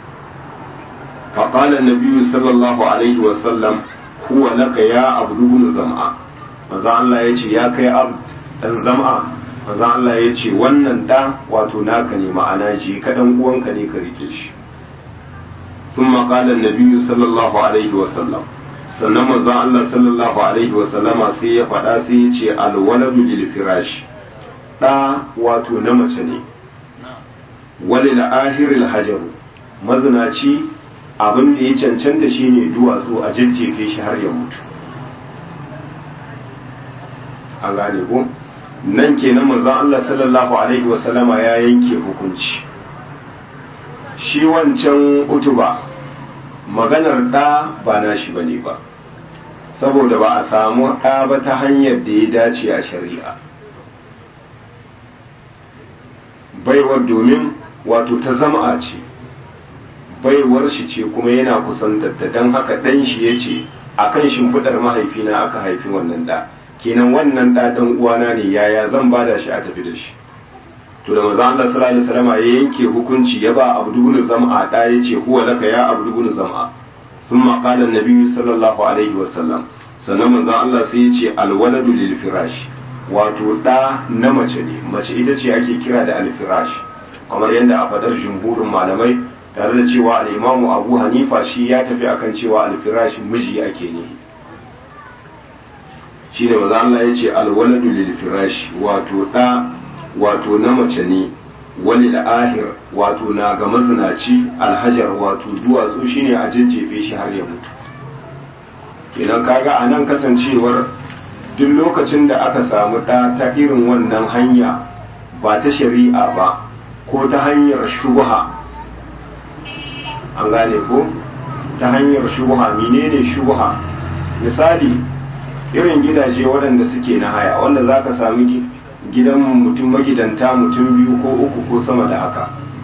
faƙala nabiyu sallallahu alaihi wasallam huwa laka ya abdu bin zama maza Allah ya ce ya kai abd ɗan zama manzo Allah ya ce wannan ɗa wato naka ne ma'ana ji kaɗan uwanka ne ka rike shi sun maƙalar nabiyu sallallahu alaihi wasallam sannan manzo Allah sallallahu alaihi wasallama sai ya faɗa sai ya ce alwaladu lil firash ɗa wato na mace ne wali da ahiril hajaru mazinaci abin da ya cancanta shine duwatsu a jajjefe shi har ya mutu an gane ko nan kenan manzon Allah sallallahu alaihi wasallama ya yanke hukunci shi wancan utuba maganar ɗa ba nashi bane ba saboda ba a samu ɗa ba ta hanyar da ya dace a shari'a baiwar domin wato ta zama ce baiwar shi ce kuma yana kusantarta don haka ɗan shi ya ce a kan shimfiɗar mahaifina aka haifi wannan ɗa kenan wannan da dan uwana ne yaya zan bada shi a tafi da shi to da manzo Allah sallallahu alaihi wasallam ya yanke hukunci ya ba Abdu ibn Zam'a da yace huwa laka ya Abdu ibn Zam'a thumma qala an-nabi sallallahu alaihi wasallam sannan manzo Allah sai yace al-waladu lil firash wato da na mace ne mace ita ce ake kira da al-firash kamar yadda a fadar jumhurin malamai tare da cewa al-imamu Abu Hanifa shi ya tafi akan cewa al-firash miji ake nihi shi ne maza Allah ya ce alwaladu lil firash wato ɗa wato na mace ne wani ahir wato na ga mazinaci alhajar wato duwatsu shine a jajjefe shi har ya mutu kenan kaga a nan kasancewar duk lokacin da aka samu ɗa ta irin wannan hanya ba ta shari'a ba ko ta hanyar shubha an gane ko ta hanyar shubha menene shubha misali irin gidaje waɗanda suke na haya wanda za ka sami gidan mutum magidanta mutum biyu ko uku ko sama da haka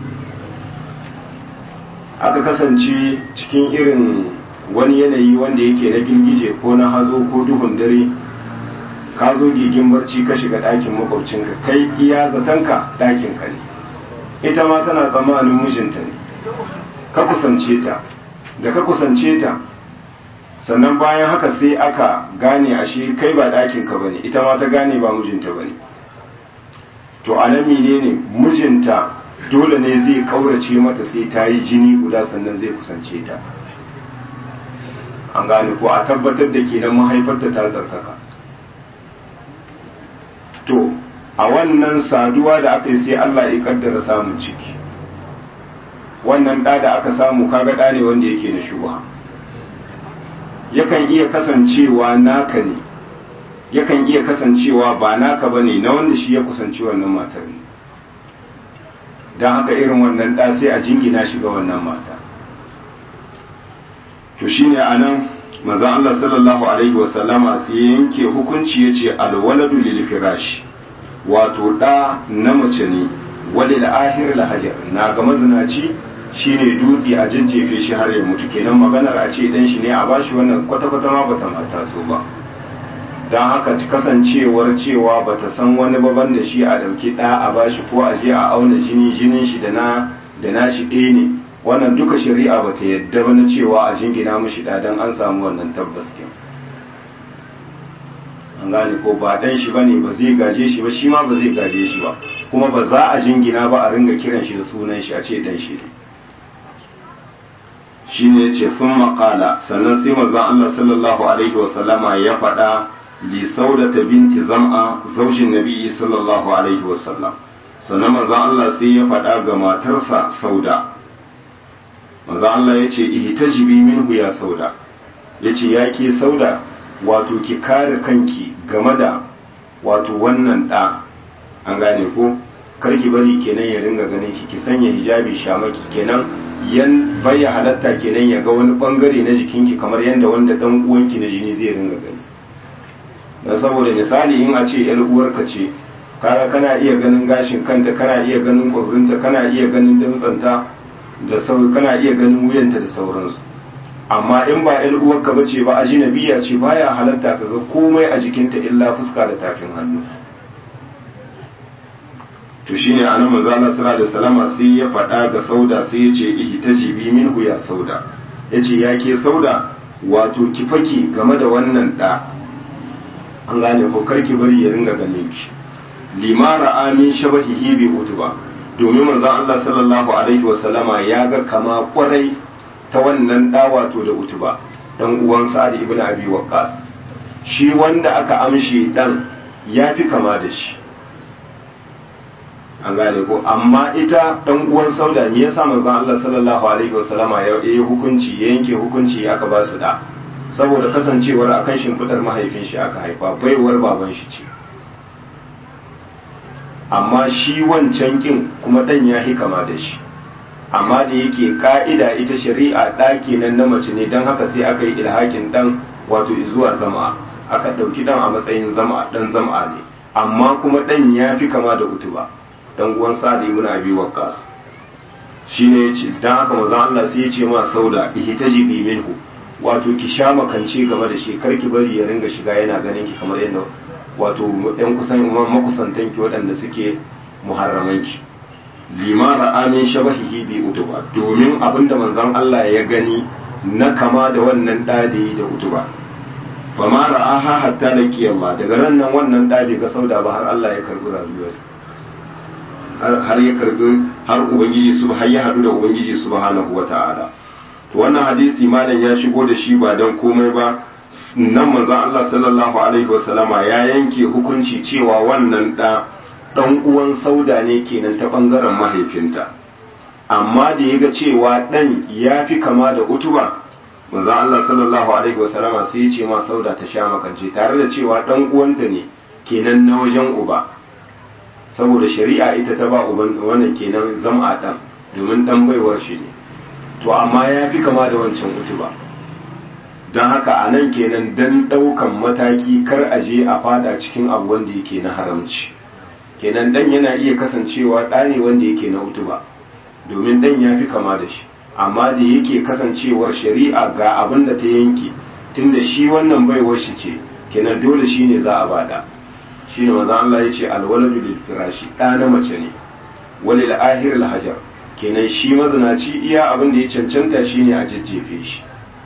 aka kasance cikin irin wani yanayi wanda yake na girgije ko na hazo ko duhun dare ka zo gigin barci ka shiga ɗakin makwabcinka kai iya zatanka ɗakinka ne ita ma tana tsammanin mijinta ne ka kusance ta da ka kusance ta sannan bayan haka sai aka gane ashe kai ba ɗakinka ba ne ita ma ta gane ba mijinta ba ne to a nan ne mijinta dole ne zai kaurace mata sai ta yi jini guda sannan zai kusance ta an gane ko a tabbatar da kenan mahaifarta ta zarkaka to a wannan saduwa da aka yi sai Allah ya kaddara samun ciki wannan ɗa da aka samu kaga ɗa ne wanda yake na shubha yakan iya kasancewa naka ne yakan iya kasancewa ba naka bane na wanda shi ya kusanci wannan matar ne don haka irin wannan ɗa sai a jingina shi ga wannan mata to shine anan manzon Allah sallallahu alaihi wasallama sai yanke hukunci yace alwaladu lil firash wato da na mace ne walil ahir la hajar na ga mazinaci shine dutse a jajjefe shi har ya mutu kenan maganar a ce dan shi ne a bashi wannan kwata kwata ma bata mata so ba dan haka kasancewar cewa bata san wani baban da shi a dauki da a bashi ko a je a auna jini jinin shi da na da na shi ɗaya ne wannan duka shari'a bata yadda ba na cewa a jingina mishi da dan an samu wannan tabbas kin an gane ko ba dan shi bane ba zai gaje shi ba shi ma ba zai gaje shi ba kuma ba za a jingina ba a ringa kiran shi da sunan shi a ce dan shi ne shine yace sun maƙala sannan sai manzon Allah sallallahu alaihi wasallama ya faɗa li saudata binti zam'a zaujin nabi sallallahu alaihi wasallam sannan manzon Allah sai ya faɗa ga matarsa sauda manzo Allah ya ce ihtajibi minhu ya sauda ya ce ya ke sauda wato ki kare kanki game da wato wannan ɗa an gane ko karki bari kenan ya ringa ganin ki ki sanya hijabi shamaki kenan yan baya halatta kenan ya ga wani bangare na jikinki kamar yadda wanda dan uwanki na jini zai ringa gani dan saboda misali in a ce yar uwarka ce kaga kana iya ganin gashin kanta kana iya ganin kwabrinta kana iya ganin damtsanta da sau kana iya ganin wuyanta da sauransu amma in ba yan uwarka ba ce ba ajinabiya ce baya halatta ka ga komai a jikinta illa fuska da tafin hannu to shine anan manzo Allah sallallahu alaihi wasallam sai ya faɗa ga sauda sai ya ce ihtajibi minhu ya sauda yace ya ke sauda wato ki faki game da wannan da an gane ko karki bari ya ringa ganin ki limara amin shabahihi bi utuba domin manzon Allah sallallahu alaihi wasallama ya ga kama kwarai ta wannan da wato da utuba dan uwan Sa'ad ibn Abi Waqqas shi wanda aka amshi dan ya fi kama da shi an gane ko amma ita dan uwan Sauda me yasa manzon Allah sallallahu alaihi wasallama ya yi hukunci ya yanke hukunci aka ba su da saboda kasancewar akan shimfidar mahaifin shi aka haifa baiwar baban shi ce amma shi wancan kin kuma dan ya hi kama da shi amma da yake ka'ida ita shari'a ɗaki nan na mace ne don haka sai aka yi ilhakin dan wato zuwa zama aka ɗauki dan a matsayin zama dan zama ne amma kuma dan ya fi kama da utuba dan uwan sa'ad ibn abi waqqas shine yace dan haka manzon Allah sai ya ce ma sauda ihtajibi minhu wato ki sha makance game da shi karki bari ya ringa shiga yana ganin ki kamar yadda wato yan kusan makusantan ki waɗanda suke muharraman ki limara amin shabahihi bi utuba domin abinda manzon Allah ya gani na kama da wannan dade da utuba fa ma ra'aha hatta laqi Allah daga ran nan wannan dade ga sauda ba har Allah ya karbi rayuwarsa har ya karbi har ubangiji su har ya hadu da ubangiji subhanahu wata'ala to wannan hadisi malam ya shigo da shi ba dan komai ba nan manzon Allah sallallahu alaihi wasallama ya yanke hukunci cewa wannan da dan uwan sauda ne kenan ta bangaren mahaifinta amma da ya ga cewa dan ya fi kama da utuba manzon Allah sallallahu alaihi wasallama sai ya ce ma sauda ta sha makance tare da cewa dan uwanta ne kenan na wajen uba saboda shari'a ita ta ba uban wannan kenan zama dan domin dan baiwar shi ne to amma ya fi kama da wancan utuba don haka a nan kenan don ɗaukan mataki kar a je a fada cikin abu wanda yake na haramci kenan dan yana iya kasancewa ɗa ne wanda yake na utuba domin dan ya fi kama da shi amma da yake kasancewar shari'a ga abin da ta yanke tunda shi wannan baiwar shi ce kenan dole shine za a bada shine manzo Allah ya ce alwaladu lil firashi ɗa na mace ne walil ahir al hajar kenan shi mazinaci iya abin da ya cancanta shine a jajjefe shi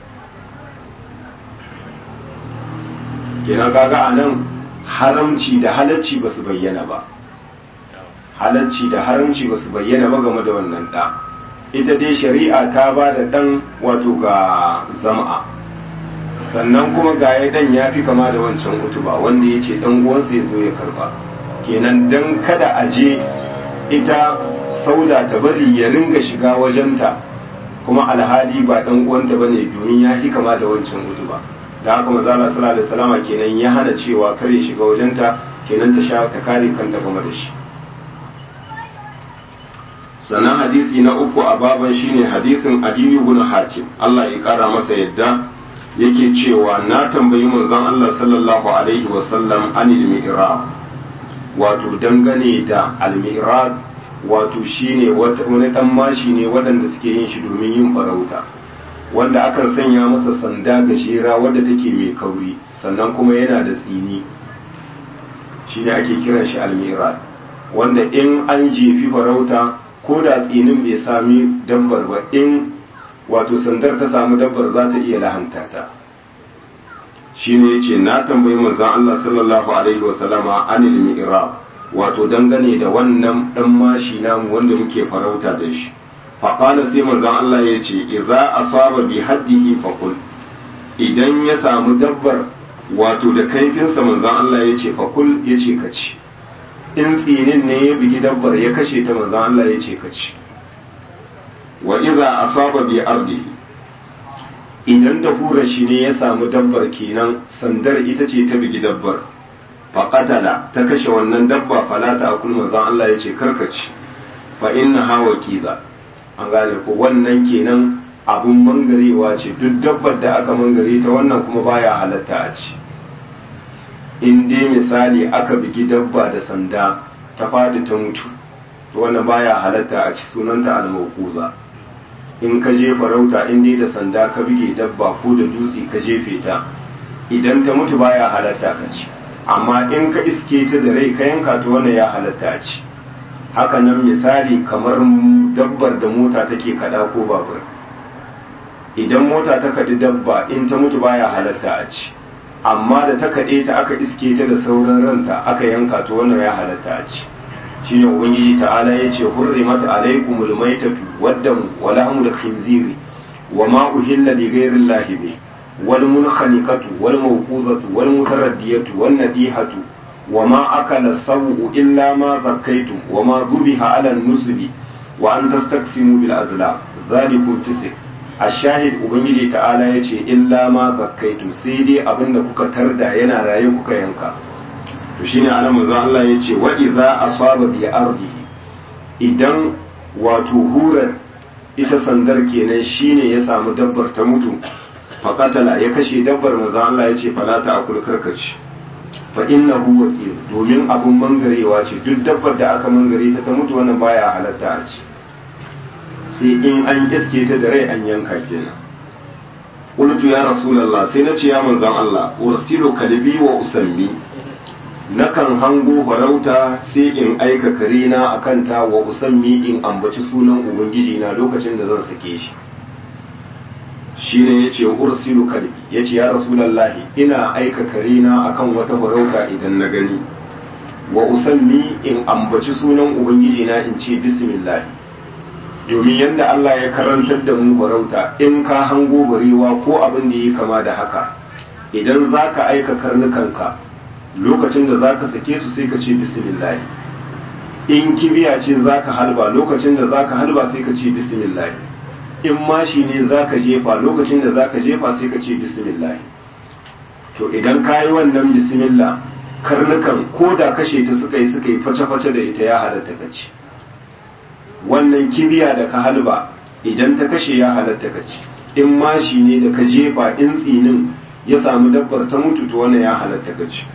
kenan kaga anan haramci da halacci ba su bayyana ba halacci da haramci ba su bayyana ba game da wannan ɗa ita dai shari'a ta ba da ɗan wato ga zama'a sannan kuma ga ya ɗan ya fi kama da wancan utuba wanda ya ce ɗan uwansa ya zo ya karba kenan dan kada a je ita sauda ta bari ya ringa shiga wajenta kuma alhali ba ɗan uwanta ba ne domin ya fi kama da wancan utuba da haka mazala sallallahu alaihi wasallama kenan ya hana cewa kare shiga wajenta kenan ta sha ta kare kanta game da shi sannan hadisi na uku a baban shine hadisin adiyu ibn hatim Allah ya kara masa yadda yake cewa na tambayi manzon Allah sallallahu alaihi wasallam anil mi'rab wato dangane da al mi'rab wato shine wani dan mashi ne waɗanda suke yin shi domin yin farauta wanda akan sanya masa sanda gajera wadda take mai kauri sannan kuma yana da tsini shine ake kiran shi al mi'rab wanda in an jefi farauta ko da tsinin bai sami dabbar ba in wato sandar ta samu dabbar za ta iya lahanta ta shi ne ya ce na tambayi manzan Allah sallallahu alaihi wasallama anil mi'rab wato dangane da wannan dan mashi namu wanda muke farauta da shi faƙala sai manzan Allah ya ce idza asaba bi haddihi faqul idan ya samu dabbar wato da kaifinsa manzan Allah ya ce faqul ya ce ka ci in tsinin ne ya bigi dabbar ya kashe ta manzan Allah ya ce kaci wa iza asaba bi ardihi idan da hura shi ne ya samu dabbar kenan sandar ita ce ta bigi dabbar faqatala ta kashe wannan dabba fala ta akul manzan Allah ya ce karkaci fa inna hawa kiza an gane ko wannan kenan abun mangarewa ce duk dabbar da aka mangare ta wannan kuma baya halatta a ci in dai misali aka bigi dabba da sanda ta fadi ta mutu to wannan baya halatta a ci sunanta almauquza in ka je farauta in dai da sanda ka bige dabba ko da dutse ka jefe ta idan ta mutu baya halatta ka ci amma in ka iske ta da rai ka yanka to wannan ya halatta a ci haka nan misali kamar dabbar da mota take kada ko babur idan mota ta kadi dabba in ta mutu baya halatta a ci amma da ta kaɗe ta aka iske ta da sauran ranta aka yanka to wannan ya halatta a ci shi ne ubangiji ta'ala ya ce hurrimat alaikumul maitatu waddam wa lahmul khinziri wa ma uhilla li ghairi llahi bi wal munkhaniqatu wal mawquzatu wal mutaraddiyatu wan nadihatu wa ma akala sawu illa ma zakkaytum wa ma dhubiha ala nusbi wa an tastaqsimu bil azlam dhalikum fisq ashahid ubangiji ta'ala ya ce illa ma zakkaitu sai dai abinda kuka tarda yana raye kuka yanka to shine ana manzo Allah ya ce wa idza asaba bi ardihi idan wato hurar ita sandar kenan shine ya samu dabbar ta mutu faqatala ya kashe dabbar manzo Allah ya ce fala ta akul karkaci fa innahu waqil domin abun mangarewa ce duk dabbar da aka mangare ta ta mutu wannan baya halatta a ci sai in an iske ta da rai an yanka kenan qultu ya rasulullah sai na ce ya manzon Allah ursilu kalbi wa usammi nakan hango farauta sai in aika karina akan ta wa usammi in ambaci sunan ubangiji na lokacin da zan sake shi shine yace ursilu kalbi yace ya rasulullah ina aika karina akan wata farauta idan na gani wa usammi in ambaci sunan ubangiji na in ce bismillah domin yadda Allah ya karantar da mu farauta in ka hango barewa ko abin da yi kama da haka idan za ka aika karnukanka lokacin da za ka sake su sai ka ce bismillah in kibiya ce za ka halba lokacin da za ka halba sai ka ce bismillah in mashi ne za ka jefa lokacin da za ka jefa sai ka ce bismillah to idan ka yi wannan bismillah karnukan ko da kashe ta suka yi suka yi face-face da ita ya halatta ka ce wannan kibiya da ka halba idan ta kashe ya halatta ka ci in mashi ne da ka jefa in tsinin ya samu dabbar ta mutu to wannan ya halatta ka ci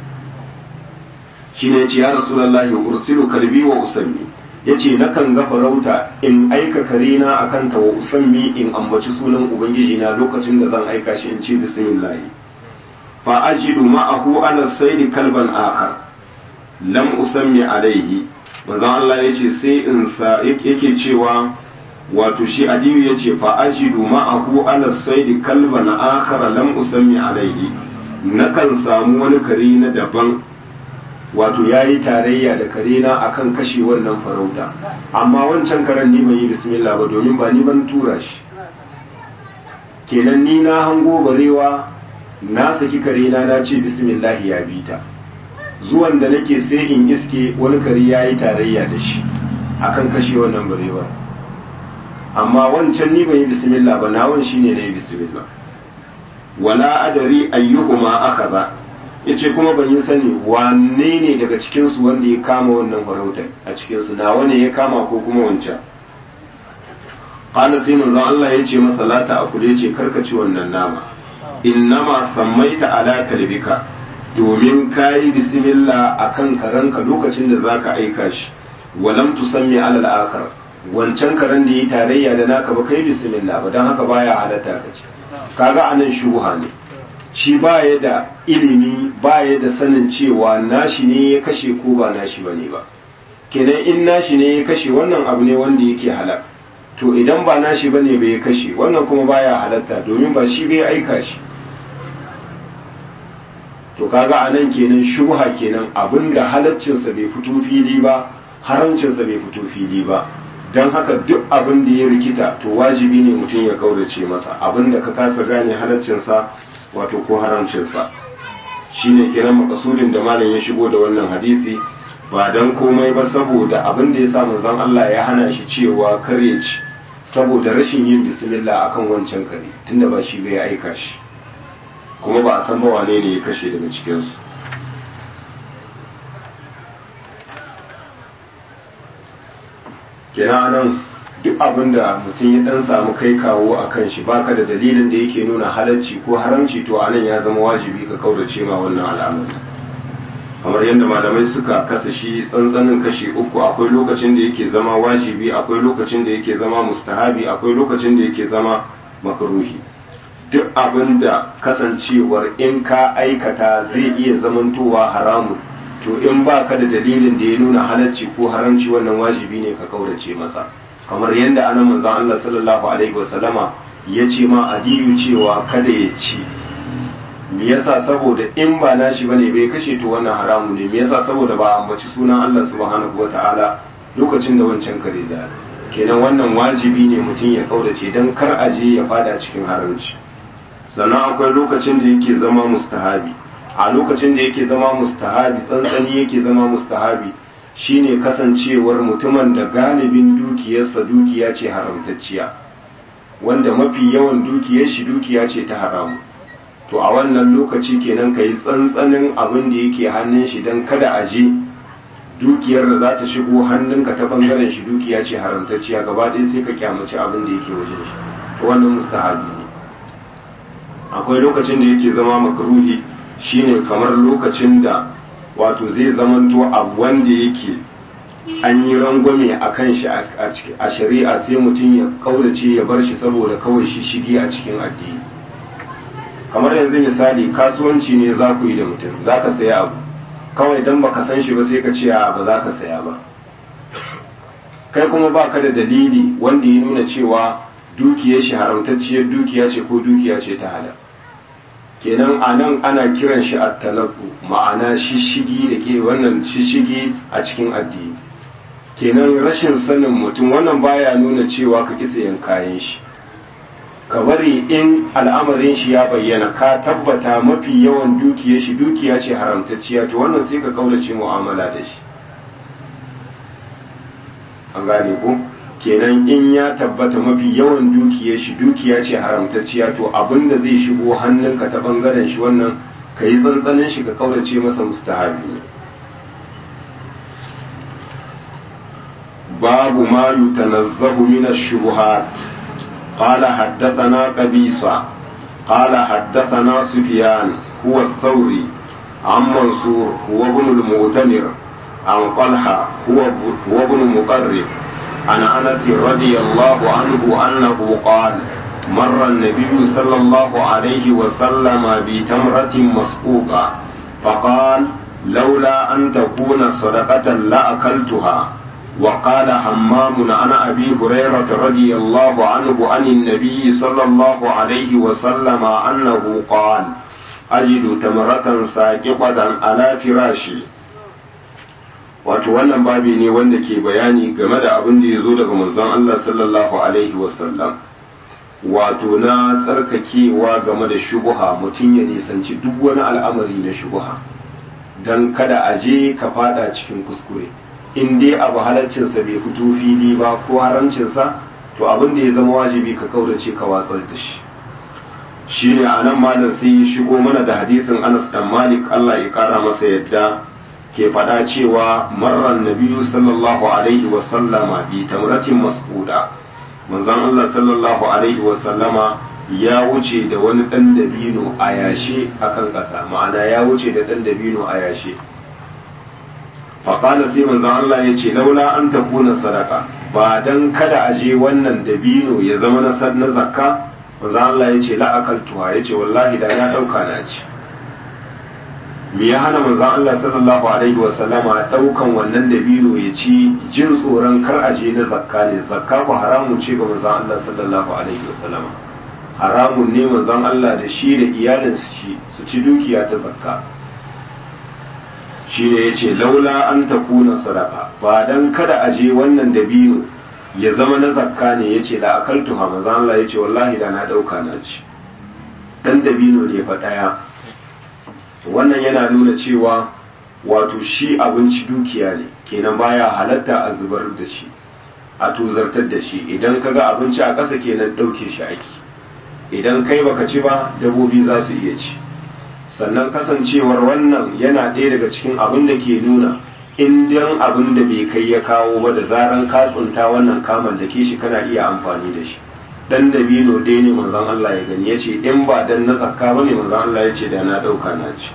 shi ne ce ya rasulullahi ursilu kalbi wa usammi yace nakan ga farauta in aika karina akan ta wa usammi in ambaci sunan ubangiji na lokacin da zan aika shi in ce bismillah fa ajidu ma'ahu ala sayd kalban akhar lam usammi alaihi manzon Allah yace sai in sa yake cewa wato shi adiyu yace fa ajidu ma'ahu ala sayd kalban akhar lam usammi alaihi nakan samu wani kare na daban wato ya yi tarayya da kare na akan kashe wannan farauta amma wancan karen ni ban yi bismillah ba domin ba ni ban tura shi kenan ni na hango barewa na saki kare na na ce bismillah ya bi ta zuwan da nake sai in iske wani kare ya yi tarayya da shi akan kashe wannan barewa amma wancan ni ban yi bismillah ba nawan shine na yi bismillah wala adari ayyuhuma akaza yace kuma ban yi sani wanne ne daga cikin su wanda ya kama wannan farautar a cikin su nawa ne ya kama ko kuma wancan qala sai manzo Allah yace masa lata akule yace karkaci wannan nama innama sammaita ala kalbika domin kayi bismillah akan karanka lokacin da zaka aika shi walam tusammi ala al-akhar wancan karen da yi tarayya da naka ba kai bismillah ba dan haka baya halatta kace kaga anan shubha ne shi baya da ilimi baya da sanin cewa nashi ne ya kashe ko ba nashi bane ba kenan in nashi ne ya kashe wannan abu ne wanda yake halak to idan ba nashi bane bai ya kashe wannan kuma baya halatta domin ba shi bai aika shi to kaga anan kenan shubha kenan abinda halaccinsa bai fito fili ba haramcinsa bai fito fili ba don haka duk abin da ya rikita to wajibi ne mutum ya kaurace masa abin da ka kasa gane halaccinsa wato ko haramcinsa shine kenan makasudin da malam ya shigo da wannan hadisi ba don komai ba saboda abin da ya sa manzon Allah ya hana shi cewa kare ci saboda rashin yin bismillah akan wancan kare tunda ba shi bai aika shi kuma ba a san ba wane ne ya kashe daga cikinsu kenan nan duk abin da mutum ya dan samu kai kawo a kan shi baka da dalilin da yake nuna halarci ko haramci to anan ya zama wajibi ka kaurace ma wannan al'amari kamar yadda malamai suka kasa shi tsantsanin kashi uku akwai lokacin da yake zama wajibi akwai lokacin da yake zama mustahabi akwai lokacin da yake zama makruhi duk abin da kasancewar in ka aikata zai iya zamantowa haramun to in ba ka da dalilin da ya nuna halarci ko haramci wannan wajibi ne ka kaurace masa kamar yadda ana manzan Allah sallallahu alaihi wasallama ya ce ma adiyu cewa kada ya ci me yasa saboda in ba nashi bane bai kashe to wannan haramu ne me yasa saboda ba ambaci sunan Allah subhanahu wataala lokacin da wancan kare da kenan wannan wajibi ne mutum ya kaurace dan kar aje ya fada cikin haramci sannan akwai lokacin da yake zama mustahabi a lokacin da yake zama mustahabi tsantsani yake zama mustahabi shine kasancewar mutumin da galibin dukiyarsa dukiya ce haramtacciya wanda mafi yawan dukiyar shi dukiya ce ta haramu to a wannan lokaci kenan ka yi tsantsanin abin da yake hannun shi don kada a je dukiyar da za ta shigo hannunka ta bangaren shi dukiya ce haramtacciya gaba ɗaya sai ka kyamaci abin da yake wajen shi to wannan mustahabi ne akwai lokacin da yake zama makruhi shine kamar lokacin da wato zai zamanto abu wanda yake an yi rangwame a kan shi a shari'a sai mutum ya kaurace ya bar shi saboda kawai shi shige a cikin addini kamar yanzu misali kasuwanci ne za ku yi da mutum za ka saya abu kawai don baka san shi ba sai ka ce ba za ka saya ba kai kuma ba ka da dalili wanda ya nuna cewa dukiyar shi haramtacciyar dukiya ce ko dukiya ce ta halal kenan a nan ana kiran shi a talaku ma'ana shishigi da ke wannan shishigi a cikin addini kenan rashin sanin mutum wannan baya nuna cewa ka kisa yin kayan shi ka bari in al'amarin shi ya bayyana ka tabbata mafi yawan dukiyar shi dukiya ce haramtacciya to wannan sai ka kaulace mu'amala da shi an gane ko kenan in ya tabbata mafi yawan dukiyar shi dukiya ce haramtacciya to abinda zai shigo hannunka ta bangaren shi wannan ka yi tsantsanin shi ka kaurace masa mustahabi ne babu ma yutanazzahu min ash-shubuhat qala haddathana qabisa qala haddathana sufyan huwa ath-thawri عن منصور هو ابن المؤتمر عن طلحة هو هو ابن مقرب عن انس رضي الله عنه انه قال مر النبي صلى الله عليه وسلم بتمرة مسقوقة فقال لولا أن تكون صدقة لأكلتها وقال حمام عن أبي هريرة رضي الله عنه عن النبي صلى الله عليه وسلم أنه قال أجد تمرة ساقطة على فراشي wato wannan babi ne wanda ke bayani game da abin da ya zo daga manzon Allah sallallahu alaihi wasallam wato na tsarkakewa game da shubuha mutum ya nisanci duk wani al'amari na shubuha don kada a je ka fada cikin kuskure in dai abu halaccinsa bai fito fili ba ko haramcinsa to abin da ya zama wajibi ka kaurace ka watsar da shi shi ne a nan malam sai ya shigo mana da hadisin anas dan malik allah ya kara masa yadda ke faɗa cewa marar nabiyu sallallahu alaihi wasallama bi tamratin mas'uda manzon Allah sallallahu alaihi wasallama ya wuce da wani ɗan dabino a yashe akan ƙasa ma'ana ya wuce da ɗan dabino a yashe faƙala sai manzon Allah ya ce laula an takuna sadaka ba dan kada a je wannan dabino ya zama na na zakka manzon Allah ya ce la'akaltuha ya ce wallahi da na ɗauka na ci me ya hana manzon Allah sallallahu alaihi wa sallama daukan wannan dabino ya ci jin tsoron kar a je na zakka ne zakka ko haramun ce ga manzon Allah sallallahu alaihi wa sallama haramun ne manzon Allah da shi da iyalin shi su ci dukiya ta zakka shi ne yace laula an takuna sadaka ba dan kada a je wannan dabino ya zama na zakka ne yace da akaltu ha manzon Allah yace wallahi da na dauka na ci dan dabino ne fa daya wannan yana nuna cewa wato shi abinci dukiya ne kenan baya halatta a zubar da shi a tuzartar da shi idan kaga abinci a ƙasa kenan ɗauke shi aiki idan kai baka ci ba dabobi za su iya ci sannan kasancewar wannan yana ɗaya daga cikin abin da ke nuna indiyan abin da bai kai ya kawo ba da zaran ka tsunta wannan kaman da ke shi kana iya amfani da shi dan dabino ɗaya ne manzon Allah ya gani yace in ba dan na zakka bane manzon Allah yace da na dauka na ci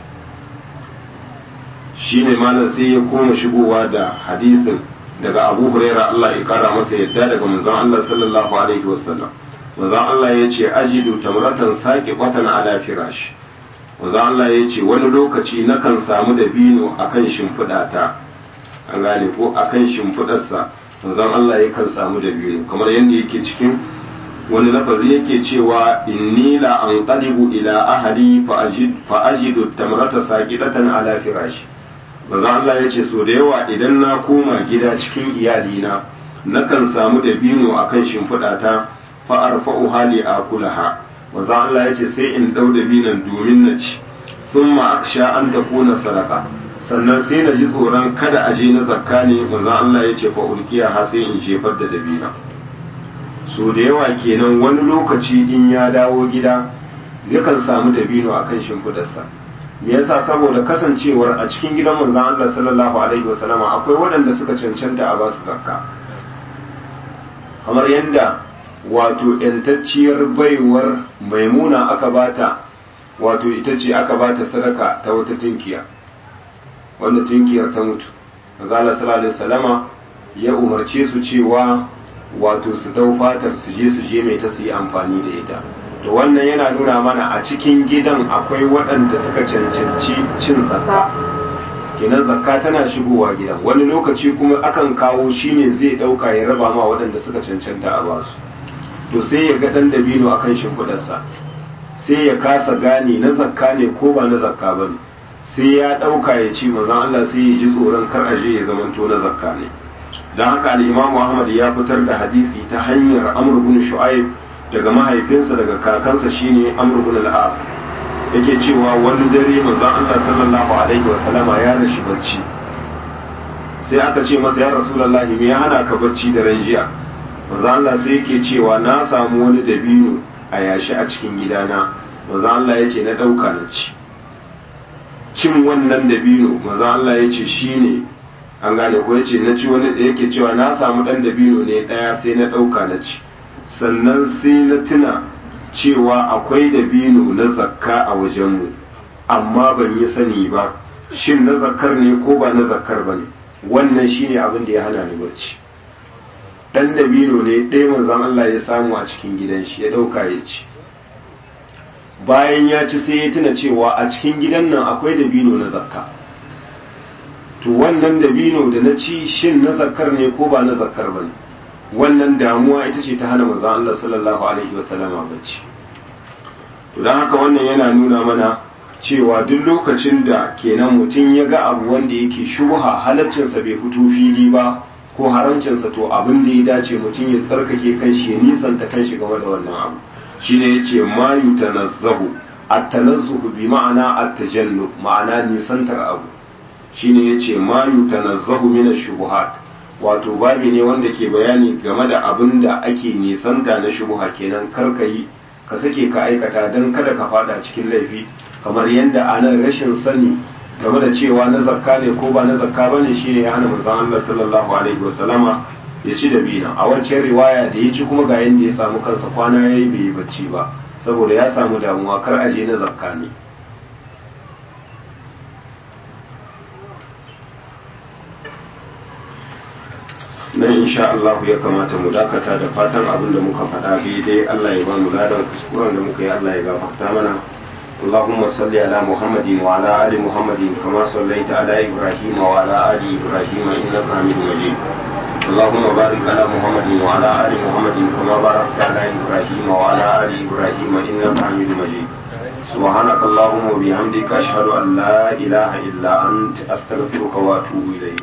shine malam sai ya koma shigowa da hadisin daga Abu Huraira Allah ya kara masa yadda daga manzon Allah sallallahu alaihi wasallam manzon Allah yace ajidu tamratan saqiqatan ala firash manzon Allah yace wani lokaci nakan samu dabino akan shimfidata an gane ko akan shimfidarsa manzon Allah yakan samu dabino kamar yadda yake cikin wani lafazi yake cewa inni la anqalibu ila ahadi fa ajidu tamrata saqidatan ala firashi manzo Allah yace so da yawa idan na koma gida cikin iyalina nakan samu dabino akan shimfiɗata fa arfa'u hali akulaha manzo Allah yace sai in dau dabinan domin na ci thumma aksha an takuna sadaka sannan sai na ji tsoron kada a je na zakka ne manzo Allah yace fa ulkiya ha sai in jefar da dabina so da yawa kenan wani lokaci in ya dawo gida yakan samu dabino akan shimfidarsa me yasa saboda kasancewar a cikin gidan manzon Allah sallallahu alaihi wasallama akwai waɗanda suka cancanta a basu zakka kamar yadda wato yantacciyar baiwar maimuna aka bata wato ita ce aka bata sadaka ta wata tunkiya wanda tunkiyar ta mutu manzon Allah sallallahu alaihi wasallama ya umarce su cewa wato su dau fatar su je su je mai ta su yi amfani da ita to wannan yana nuna mana a cikin gidan akwai waɗanda suka cancanci cin zakka kenan zakka tana shigowa gidan wani lokaci kuma akan kawo shi ne zai ɗauka ya raba ma waɗanda suka cancanta a basu to sai ya ga ɗan dabino a kan shimfiɗarsa sai ya kasa gane na zakka ne ko ba na zakka ba ne sai ya ɗauka ya ci mazan Allah sai ya ji tsoron kar aje ya zamanto na zakka ne don haka al'imamu ahmad ya fitar da hadisi ta hanyar amr bin shu'aib daga mahaifinsa daga kakansa shine amr bin al-as yake cewa wani dare manzon Allah sallallahu alaihi wa sallama ya rashi bacci sai aka ce masa ya rasulullahi me ya hana ka bacci da ran jiya manzon Allah sai yake cewa na samu wani dabino a yashi a cikin gidana manzon Allah yace na dauka na ci cin wannan dabino manzon Allah yace shine an gane ko yace na ci wani da yake cewa na samu dan dabino ne daya sai na dauka na ci sannan sai na tuna cewa akwai dabino na zakka a wajenmu amma ban yi sani ba shin na zakkar ne ko ba na zakkar ba ne wannan shine abin da ya hana ni barci dan dabino ne ɗaya manzon Allah ya samu a cikin gidan shi ya ɗauka ya ci bayan ya ci sai ya tuna cewa a cikin gidan nan akwai dabino na zakka to wannan dabino da na ci shin na zakkar ne ko ba na zakkar ba ne wannan damuwa ita ce ta hana manzon Allah sallallahu alaihi wasallama bacci to don haka wannan yana nuna mana cewa duk lokacin da kenan mutum ya ga abu wanda yake shubha halaccinsa bai fito fili ba ko haramcinsa to abin da ya dace mutum ya tsarkake kanshi ya nisanta kanshi game da wannan abu shine yace ma yutanazzahu at-tanazzuhu bi ma'ana at-tajannu ma'ana nisantar abu shine yace ma yutanazzahu min ash-shubuhat wato babi ne wanda ke bayani game da abin da ake nisanta na shubuha kenan karkayi ka sake ka aikata don kada ka fada cikin laifi kamar yadda anan rashin sani game da cewa na zakka ne ko ba na zakka ba ne shine ya hana manzon Allah sallallahu alaihi wasallama ya ci da bina a wancan riwaya da ya ci kuma ga yadda ya samu kansa kwana yayi bai yi bacci ba saboda ya samu damuwa kar aje na zakka ne nan insha Allah ya kamata mu dakata da fatan abin da muka faɗa daidai Allah ya ba mu ladan kuskuren da muka yi Allah ya gafarta mana اللهم صل على محمد وعلى آل محمد كما صليت على إبراهيم وعلى آل إبراهيم إنك حميد مجيد اللهم بارك على محمد وعلى آل محمد كما باركت على إبراهيم وعلى آل إبراهيم إنك حميد مجيد سبحانك اللهم وبحمدك أشهد أن لا إله إلا أنت أستغفرك وأتوب إليك